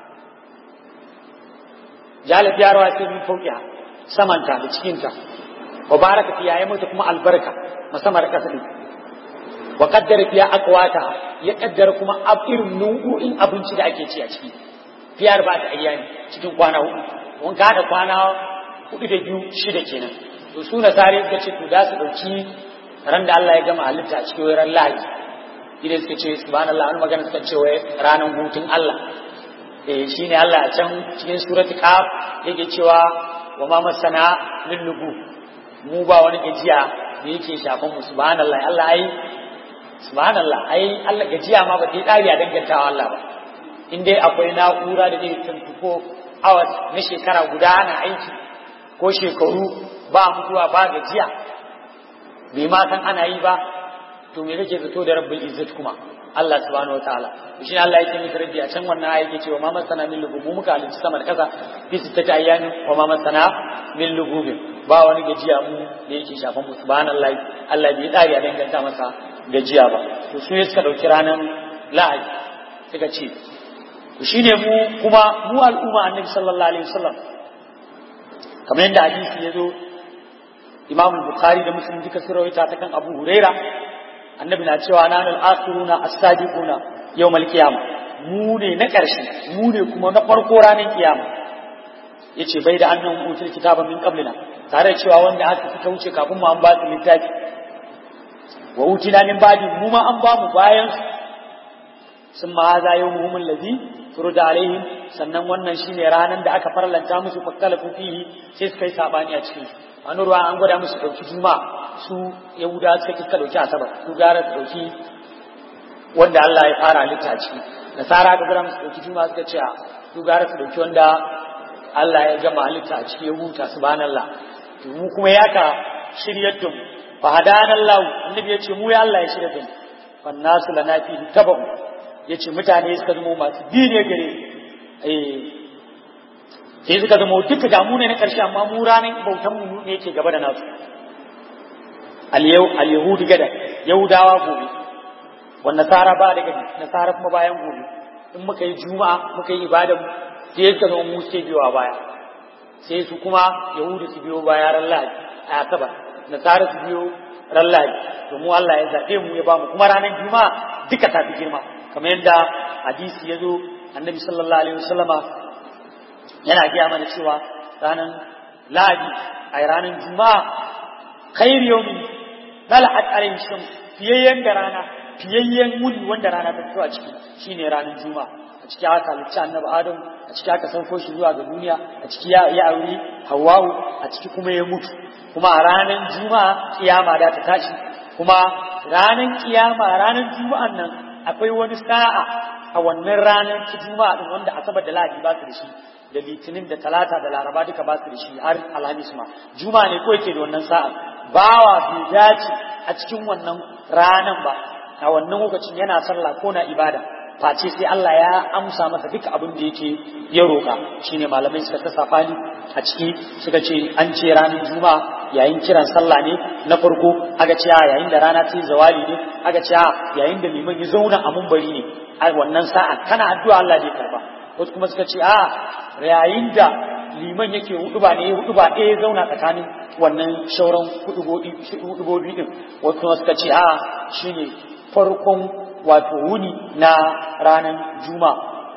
jalib ya rawa ce min fauƙiya samanta da cikinta wa baraka fiya ya mata kuma albarka musamman da ƙasa wa qaddara fiya aqwata ya kaddara kuma irin nau'o'in abinci da ake ci a ciki fiyar ba ta ayyani cikin kwana hudu mun ka da kwana hudu da biyu shida kenan to su na tare suka ce to da su dauki ran da Allah ya gama halitta a cikin ran lahadi idan suka ce subhanallah an magana suka ce wai ranar hutun Allah eh shine Allah a can cikin surati qaf yake cewa wa ma masana min lugu mu ba wani gajiya da yake shafan mu subhanallah Allah ai subhanallah ai Allah gajiya ma ba ta yi dari a dangantawa Allah ba in dai akwai na'ura da zai tuntuko hours na shekara guda na aiki ko shekaru ba mutuwa ba gajiya bai ma san ana yi ba to me kake zato da rabbul izzat kuma Allah subhanahu wataala shi ne Allah yake miki rabbi a can wannan ayi yake cewa ma masana min lugub mu muka halicci sama da kasa fi sittati ayyamin wa ma masana min lugub ba wani gajiya mu da yake shafan mu subhanallahi Allah bai dare a danganta masa gajiya ba to su ne suka dauki ranar lahadi suka ce to shine mu kuma mu al'umma annabi sallallahu alaihi wasallam kamar yadda hadisi ya zo Imam Bukhari da Muslim duka sun rawaita ta kan Abu Huraira annabi na cewa nanal akhiruna as-sadiquna yawmal qiyamah mu ne na ƙarshe mu ne kuma na farko ranar kiyama yace bai da annan utul kitaba min qablina tare cewa wanda aka suka wuce kafin mu an ba su littafi wa utina min ba'di mu ma an ba mu bayan sun ma haza yawmuhum allazi furuda alaihim sannan wannan shine ranar da aka farlanta musu fakkalafu fihi sai suka yi sabani a cikin wani ruwa an gwada musu dauki juma'a su yahuda suka kika dauki asabar su gara su dauki wanda Allah ya fara halitta ciki nasara ga gwada musu dauki juma'a suka ce su gara su dauki wanda Allah ya gama halitta a ciki ya huta subhanallah to mu kuma ya ka shiryar da mu fa hadanallahu annabi ya ce mu ya Allah ya shirya da mu fa nasu lana fi tabu ya ce mutane suka zama masu bi ne gare eh sai suka zama duka damu ne na ƙarshe amma mu ranar bautan mu ne yake gaba da nasu al-yahudu gada yahudawa gobe wa nasara ba da gadi nasara kuma bayan gobe in muka yi juma'a muka yi ibada sai suka zama mu sai biyo a baya sai su kuma yahudu su biyo baya ran lahadi a asabar nasara su biyo ran lahadi to mu Allah ya zaɓe mu ya ba mu kuma ranar juma'a duka ta fi girma kamar yadda hadisi ya zo annabi sallallahu alaihi wasallama yana gaya mana cewa ranar lahadi a ranar juma'a khair yawmin tala'at alaihi shams fiyayyen da rana fiyayyen wuni wanda rana ta fito a ciki shine ranar juma'a a ciki aka halicci annabi adam a ciki aka sauko shi zuwa ga duniya a ciki ya ya aure hawwa'u a ciki kuma ya mutu kuma a ranar juma'a kiyama da ta tashi kuma ranar kiyama ranar juma'an nan akwai wani sa'a a wannan ranar juma'a din wanda asabar da lahadi ba su da shi da litinin da talata da laraba duka ba su da shi har alhamis ma juma'a ne ko yake da wannan sa'a bawa bai dace a cikin wannan ranan ba a wannan lokacin yana sallah ko na ibada face sai Allah ya amsa masa duka abin da yake ya roka shine malamai suka ta safani a ciki suka ce an ce ranar juma'a yayin kiran sallah ne na farko aka ce yayin da rana ta yi zawali ne aka ce yayin da liman ya zauna a mumbari ne a wannan sa'a kana addu'a Allah zai karba wasu kuma suka ce a yayin da liman yake huduba ne huduba ɗaya ya zauna tsakanin wannan shauran hudubobi din wasu kuma suka ce a shine farkon wato wuni na ranar juma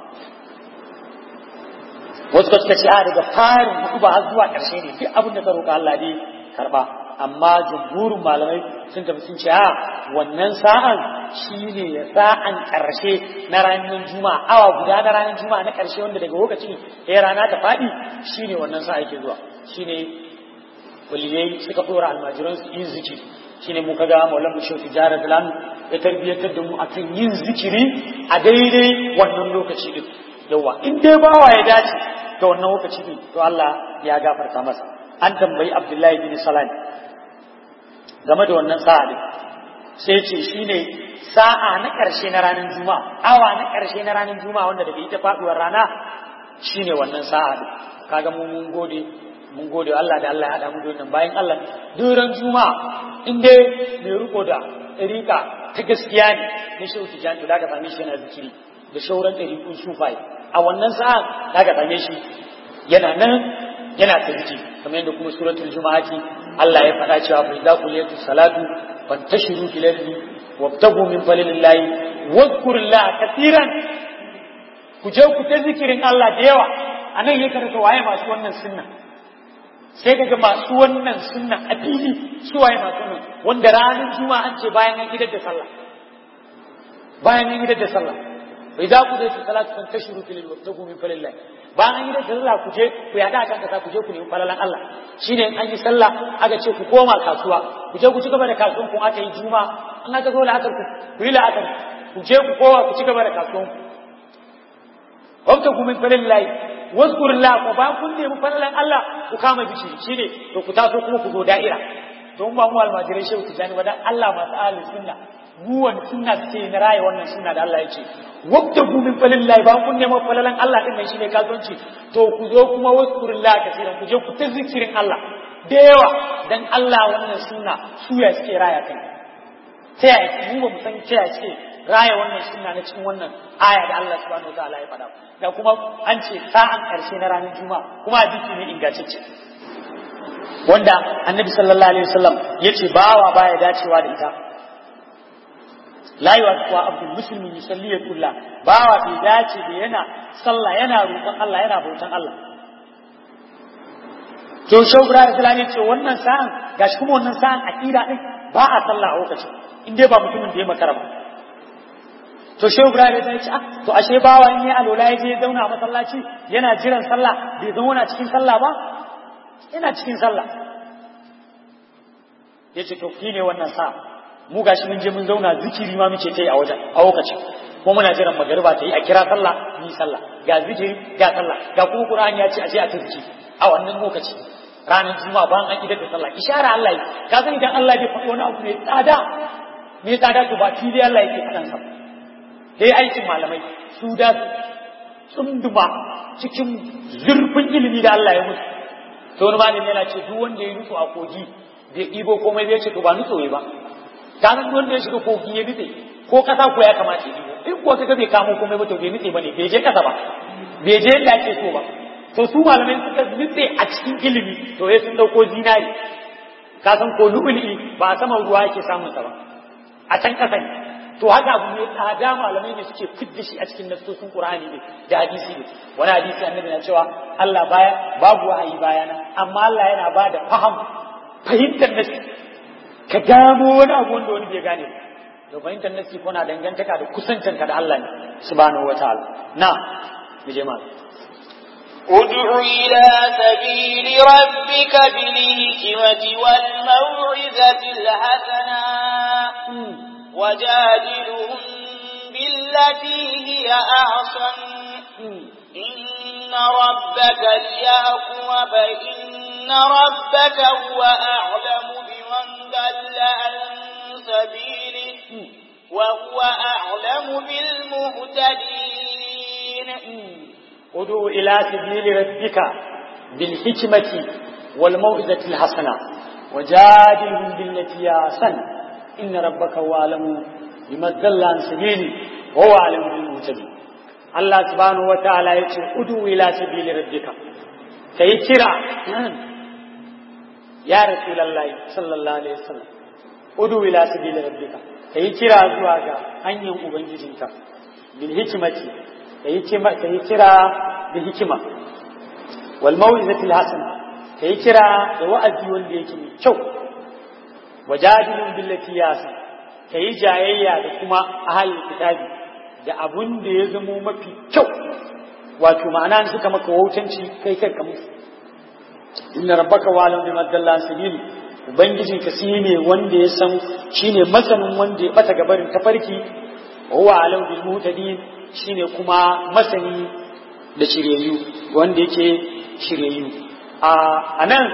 wasu kuma suka ce a daga farin huduba har zuwa ƙarshe ne duk abin da ka roƙa Allah ne karba amma jumhurin malamai sun tafi sun ce a wannan sa'an shine ya sa'an ƙarshe na ranar juma'a awa guda na ranar juma'a na ƙarshe wanda daga lokacin ya rana ta faɗi shine wannan sa'a yake zuwa shine waliyai suka ɗora almajiran su yin zikiri shine mu kaga maulan bishop tijara dalan ya tarbiyyatar da mu akan yin zikiri a daidai wannan lokaci din yawa in dai bawa ya dace da wannan lokaci din to Allah ya gafarta masa an tambayi Abdullahi bin Salam game da wannan sa'a din sai ce shine sa'a na ƙarshe na ranar juma'a awa na ƙarshe na ranar juma'a wanda daga ita faɗuwar rana shine wannan sa'a din kaga mu mun gode mun gode Allah da Allah ya haɗa mu da wannan bayan Allah duran juma'a in dai mai riko da ɗariƙa ta gaskiya ne na shehu tijani to da ka same shi yana zikiri da shauran ɗariƙun sufai a wannan sa'a da ka same shi yana nan yana ta zikiri kamar yadda kuma suratul juma'ati Allah ya faɗa cewa fa idza quliyatu salatu fantashiru fil ardi wabtagu min fadlillahi wadhkurullaha katiran ku je ku ta zikirin Allah da yawa anan yake da waye masu wannan sunna sai kaga masu wannan sunna a fili su waye masu wannan wanda ranar juma'a an ce bayan an idar da sallah bayan an idar da sallah bai za ku zai salatu kan tashiru fil wabtagu min fadlillahi bayan an idar da sallah ku je ku yada kan kasa ku je ku nemi falalan Allah shine in an yi sallah aka ce ku koma kasuwa ku je ku ci gaba da kasuwan ku aka yi juma'a an aka zo la'akar ku ku yi la'akar ku je ku kowa ku ci gaba da kasuwan ku wabtagu min fadlillahi wazkurullah ko ba kun nemi falalan Allah ku kama biki shine to ku taso kuma ku zo da'ira to ba mu almajirai shehu tijani ba dan Allah masu ahlus sunna mu wani sunna ce na raye wannan sunna da Allah ya ce wabda ku min falillah ba kun nemi falalan Allah din nan shine kasuwanci to ku zo kuma wazkurullah kasiran ku je ku ta zikirin Allah da yawa dan Allah wannan sunna su ya suke raya kai ta yaya mu ba mu san ta yaya suke raya wannan sunna na cikin wannan aya da Allah subhanahu wa ta'ala ya faɗa da kuma an ce sa'an karshe na ranar juma'a kuma hadisi ne ingantacce wanda annabi sallallahu alaihi wasallam yace bawa baya dacewa da ita la yuwa abdul muslimin yusalli kulla bawa bai dace da yana sallah yana roƙon Allah yana bautan Allah to shawra da fulani ce wannan sa'an gashi kuma wannan sa'an aqida din ba a sallah a lokacin in dai ba mutumin da ya makara ba to shehu ibrahim ya ce ah to ashe bawa in ya alola ya je ya zauna a masallaci yana jiran sallah bai zauna cikin sallah ba yana cikin sallah ya ce to ki ne wannan sa mu gashi mun je mun zauna zikiri ma muke ta yi a wajen a lokacin ko muna jiran magariba ta yi a kira sallah ni sallah ga zikiri ga sallah ga kuma qur'ani ya ce a je a tafi a wannan lokaci ranar juma'a bayan an idar da sallah ishara Allah ka san idan Allah bai faɗi wani abu mai tsada mai tsada to ba fili Allah yake faɗan sa sai aikin malamai su da tsunduma cikin zurfin ilimi da Allah ya musu to wani malami yana ce duk wanda ya nutsu a kogi bai ɗibo komai bai ce to ba nutso ba ka san duk wanda ya shiga kogi ya nutse ko kasa ko ya kamata ya ɗibo in kuwa kaga bai kamo komai ba to bai nutse bane bai je kasa ba bai je yadda ake so ba to su malamai suka nutse a cikin ilimi to sai sun dauko zinari ka san ko lu'uli ba a saman ruwa yake samun sa ba a can kasa ne to haka abu ne tsada malamai ne suke fidda shi a cikin nassosin Qur'ani ne da hadisi ne wani hadisi annabi na cewa Allah baya babu wahayi bayana amma Allah yana ba da faham fahimtar nasi ka gano wani abu wanda wani bai gane to fahimtar nasi kuna dangantaka da kusancinka da Allah ne subhanahu wataala na mu je malam ادع إلى سبيل ربك بالحكمة والموعظة الحسنة وجادلهم بالتي هي أحسن إن ربك ليحكم فإن ربك هو أعلم بمن ضل عن سبيله وهو أعلم بالمهتدين ادعو إلى سبيل ربك بالحكمة والموعظة الحسنة وجادلهم بالتي هي أحسن إن ربك هو أعلم بمن ضل عن سبيله وهو أعلم بالمهتدين Allah subhanahu wa ta'ala ya ce, Udu ila sabili rabbika, ka yi kira, ya Rasulallah sallallahu Alaihi wasallam, Udu ila sabili rabbika, ka yi kira zuwa ga hanyar Ubangijinka, bil hikimati, ka yi kira da hikima, wal mau'izatil hasana, ka yi kira da wa'azi wanda yake mai kyau, wajadilun billati yasin, ka yi jayayya da kuma ahalin kitabi, da abun da ya zamo mafi kyau wato ma'ana suka maka wautanci kai kai ka musu inna rabbaka walam bima dalla sabili ubangijin ka ne wanda ya san shine masanin wanda ya bata gabarin tafarki huwa alam bil mutadin shine kuma masani da shiryayyu wanda yake shiryayyu a anan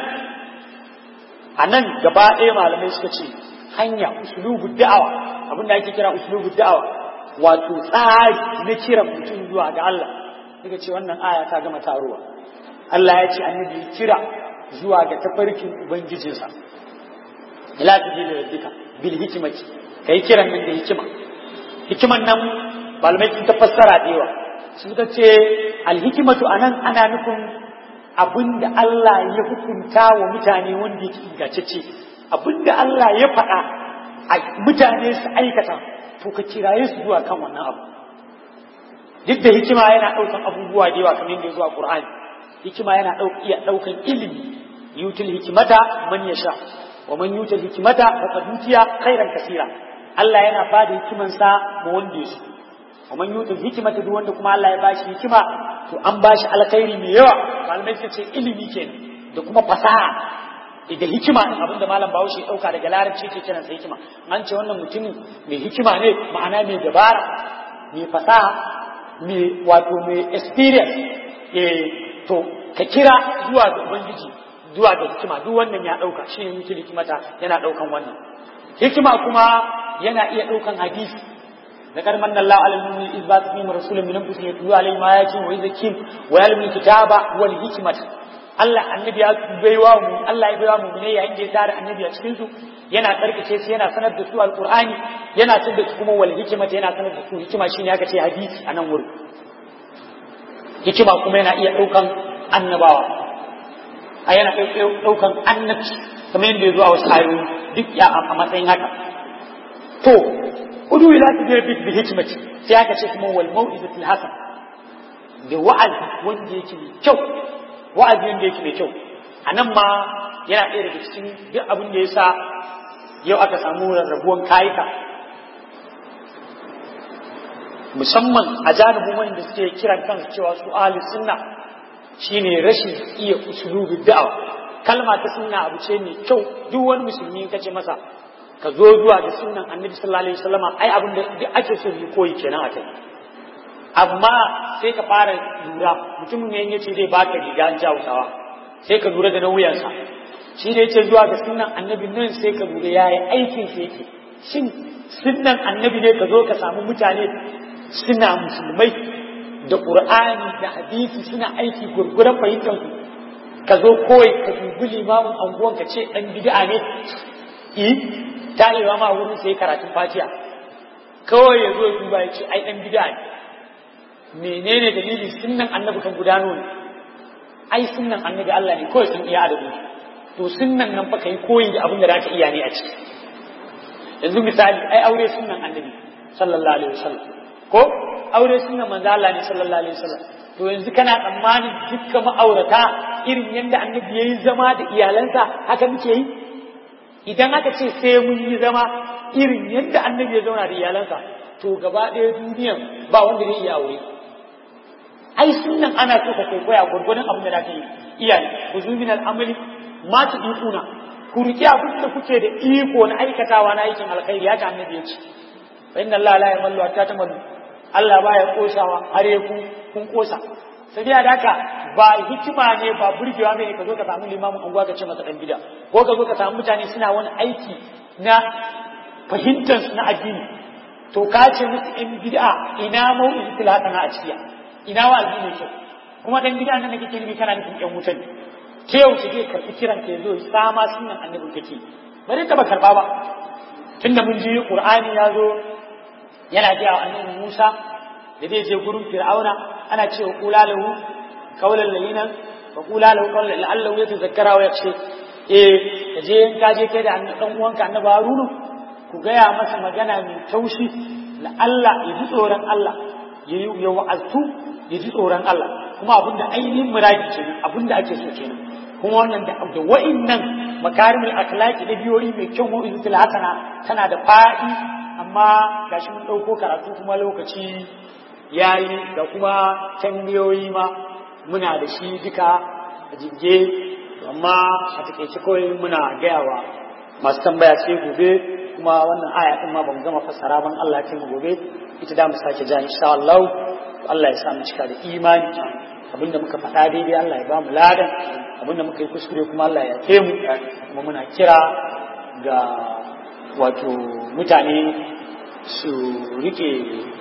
anan gaba ɗaya malamai suka ce hanya uslubu da'awa abinda ake kira uslubu da'awa wato tsari na kiran mutum zuwa ga Allah daga ce wannan aya ta gama taruwa Allah ya ce annabi kira zuwa ga tafarkin ubangijinsa ila tijili rabbika bil hikmati kai kiran nan da hikima hikiman nan malamai sun ta fassara da yawa suka ce al hikmatu anan ana nufin abinda Allah ya hukunta wa mutane wanda yake ingantacce abinda Allah ya faɗa a mutane su aikata to ka kiraye su zuwa kan wannan abu duk da hikima yana ɗaukan abubuwa da yawa kamar yadda zuwa Qur'ani hikima yana iya ɗaukan ilimi yutul hikimata man yasha wa man yutul hikimata faqad utiya khairan kaseera Allah yana bada hikiman sa ma wanda yake wa man yutul hikimata duk wanda kuma Allah ya bashi hikima to an bashi alkhairi mai yawa malamai suka ce ilimi kenan da kuma fasaha da hikima din abinda malam Bahaushe ya dauka daga larabci yake kiran sa hikima an ce wannan mutumin mai hikima ne ma'ana mai dabara mai fasaha mai wato mai experience eh to ka kira zuwa ga ubangiji zuwa ga hikima duk wannan ya dauka shine mutum hikimata yana daukan wannan hikima kuma yana iya daukan hadisi ذكر من الله على المؤمنين إذ بعث فيهم رسولا من أنفسهم يتلو عليهم آياته ويزكيهم ويعلم الكتاب والحكمة Allah annabi ya baiwa mu Allah ya baiwa mu ne yayin da ya tare annabi a cikin su yana karkace su yana sanar da su alqur'ani yana sanar da su kuma wal hikmata yana sanar da su hikima shine aka ce hadisi a nan wurin hikima kuma yana iya daukan annabawa a yana daukan annabci kamar yadda ya zo a wasu ayoyi duk ya a matsayin haka to udu ila tibiyar bi hikmati sai aka ce kuma wal mau'izatil hasan da wa'azi wanda yake mai kyau wa'azi wanda yake mai kyau a nan ma yana ɗaya daga cikin duk abin da ya sa yau aka samu rarrabuwan kayika musamman a janibin wanda suke kiran kansu cewa su ahli sunna shine rashin iya usulubi da'awa kalma ta sunna abu ce mai kyau duk wani musulmi ka ce masa ka zo zuwa da sunnan annabi sallallahu alaihi wasallam ai abin da duk ake so yi koyi kenan akai amma sai ka fara lura mutumin ne yace zai baka riga an jawusawa sai ka lura da na wuyansa shi ne yace zuwa ga sunnan annabi nan sai ka lura yayi aikin sa yake shin sunnan annabi ne ka zo ka samu mutane suna musulmai da qur'ani da hadisi suna aiki gurgurar fahimtar su ka zo kawai ka dubi limamin anguwan ka ce dan bid'a ne eh tarewa ma wurin sai karatun fatiha kawai ya zo ya duba ya ce ai dan bid'a ne menene dalili sunnan annabi kan gudano ne ai sunnan annabi Allah ne kawai sun iya adabi to sunnan nan fa kai koyi da abin da zaka iya ne a ciki yanzu misali ai aure sunnan annabi sallallahu alaihi wasallam ko aure sunnan manzo Allah ne sallallahu alaihi wasallam to yanzu kana tsammanin dukkan ma'aurata irin yadda annabi yayi zama da iyalansa haka muke yi idan aka ce sai mun yi zama irin yadda annabi ya zauna da iyalansa to gaba ɗaya duniyan ba wanda zai iya aure ai sunan ana so ka kai koya gurgurdan abin da zaka yi iyaye ku zubi na al'amali ma ta ikuna ku riƙe abin da kuke da iko na aikatawa na aikin alkhairi ya ta annabi ya ce fa inna Allah la yamallu hatta tamallu Allah baya kosawa har ya ku kun kosa sai da haka ba hikima ne ba burgewa ne ka zo ka samu limamin unguwa ka ce masa dan bida ko ka zo ka samu mutane suna wani aiki na fahimtar na addini to ka ce musu in bid'a ina mau'in tilatana a cikiya ina wa addini ke kuma dan bid'a nan da kake nufi kana nufin yan wutan ke yau ke karɓi kiran ka yazo sama sunan annabi kake ba dai taba karba ba tunda mun ji qur'ani ya zo yana ga annabi Musa da zai je gurin Fir'auna ana cewa kula lahu qawlan layyinan wa kula lahu qawlan la'allahu yatazakkara wa yakhsha eh kaje in ka je kai da dan uwanka annabi Harunu ku gaya masa magana mai taushi la'alla ya ji tsoron Allah ya wa'azu ya ji tsoron Allah kuma abinda ainihin muradi ce abinda ake so kenan kuma wannan da da wa'innan makarimul akhlaqi da biyoyi mai kyau mu'izatul hasana tana da fa'i amma gashi mun dauko karatu kuma lokaci yayi da kuma tambayoyi ma muna da shi duka a jigge amma a takeice kawai muna gayawa masu tambaya sai gobe kuma wannan aya din ma bamu gama fassara ban Allah ya mu gobe ita da mu sake ja insha Allah Allah ya sa mu cika da imani abinda muka faɗa daidai Allah ya ba mu ladan abinda muka yi kuskure kuma Allah ya ke mu kuma muna kira ga wato mutane su rike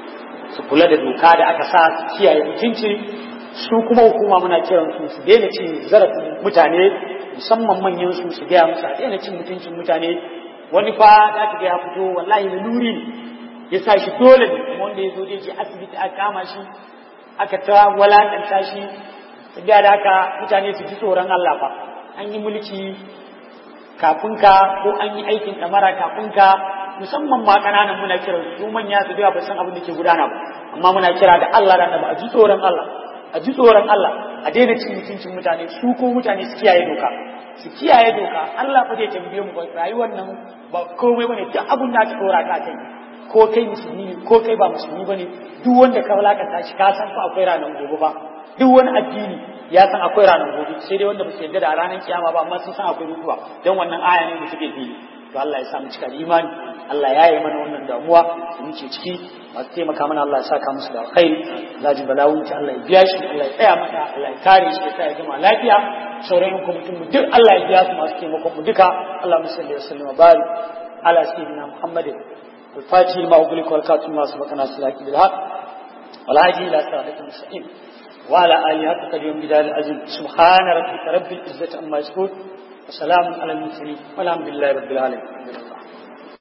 su kula da doka da aka sa su kiyaye mutunci su kuma hukuma muna kiran su su daina cin zarafin mutane musamman manyan su su gaya musu a daina cin mutuncin mutane wani fa za ka ga ya fito wallahi laluri ne ya sa shi dole ne kuma wanda ya zo je asibiti aka kama shi aka ta walakanta shi tafiya da haka mutane su ji tsoron Allah fa an yi mulki kafin ka ko an yi aikin ɗamara kafin ka musamman ma ƙananan muna kira su manya su biya ba san abin da ke gudana ba amma muna kira da Allah da ba a ji tsoron Allah a ji tsoron Allah a daina cin mutuncin mutane su ko mutane su kiyaye doka su kiyaye doka Allah fa zai tambaye mu rayuwar nan ba komai bane duk abin da aka dora ka kai ko kai musulmi ne ko kai ba musulmi bane duk wanda ka walakanta shi ka san fa akwai ranar gobe ba duk wani addini ya san akwai ranar gobe sai dai wanda ba su yarda da ranar kiyama ba amma sun san akwai mutuwa dan wannan aya ne da suke yi to Allah ya sa mu cika da imani Allah ya yi mana wannan damuwa da muke ciki masu taimaka mana Allah ya saka musu da alkhairi zaji balawun ta Allah ya biya shi Allah ya tsaya mata Allah ya kare shi ya sa ya gama lafiya sauran yan kwamitin mu duk Allah ya biya su masu taimakon mu duka Allah musalli wa sallama bari ala sayyidina Muhammadin الفاتح لما أغلق والكاتب ما سبقنا سلاك بالحق والهادي إلى صراط المستقيم وعلى آله حق قديم بدال العزيز سبحان ربك رب العزة عما يصفون وسلام على المرسلين والحمد لله رب العالمين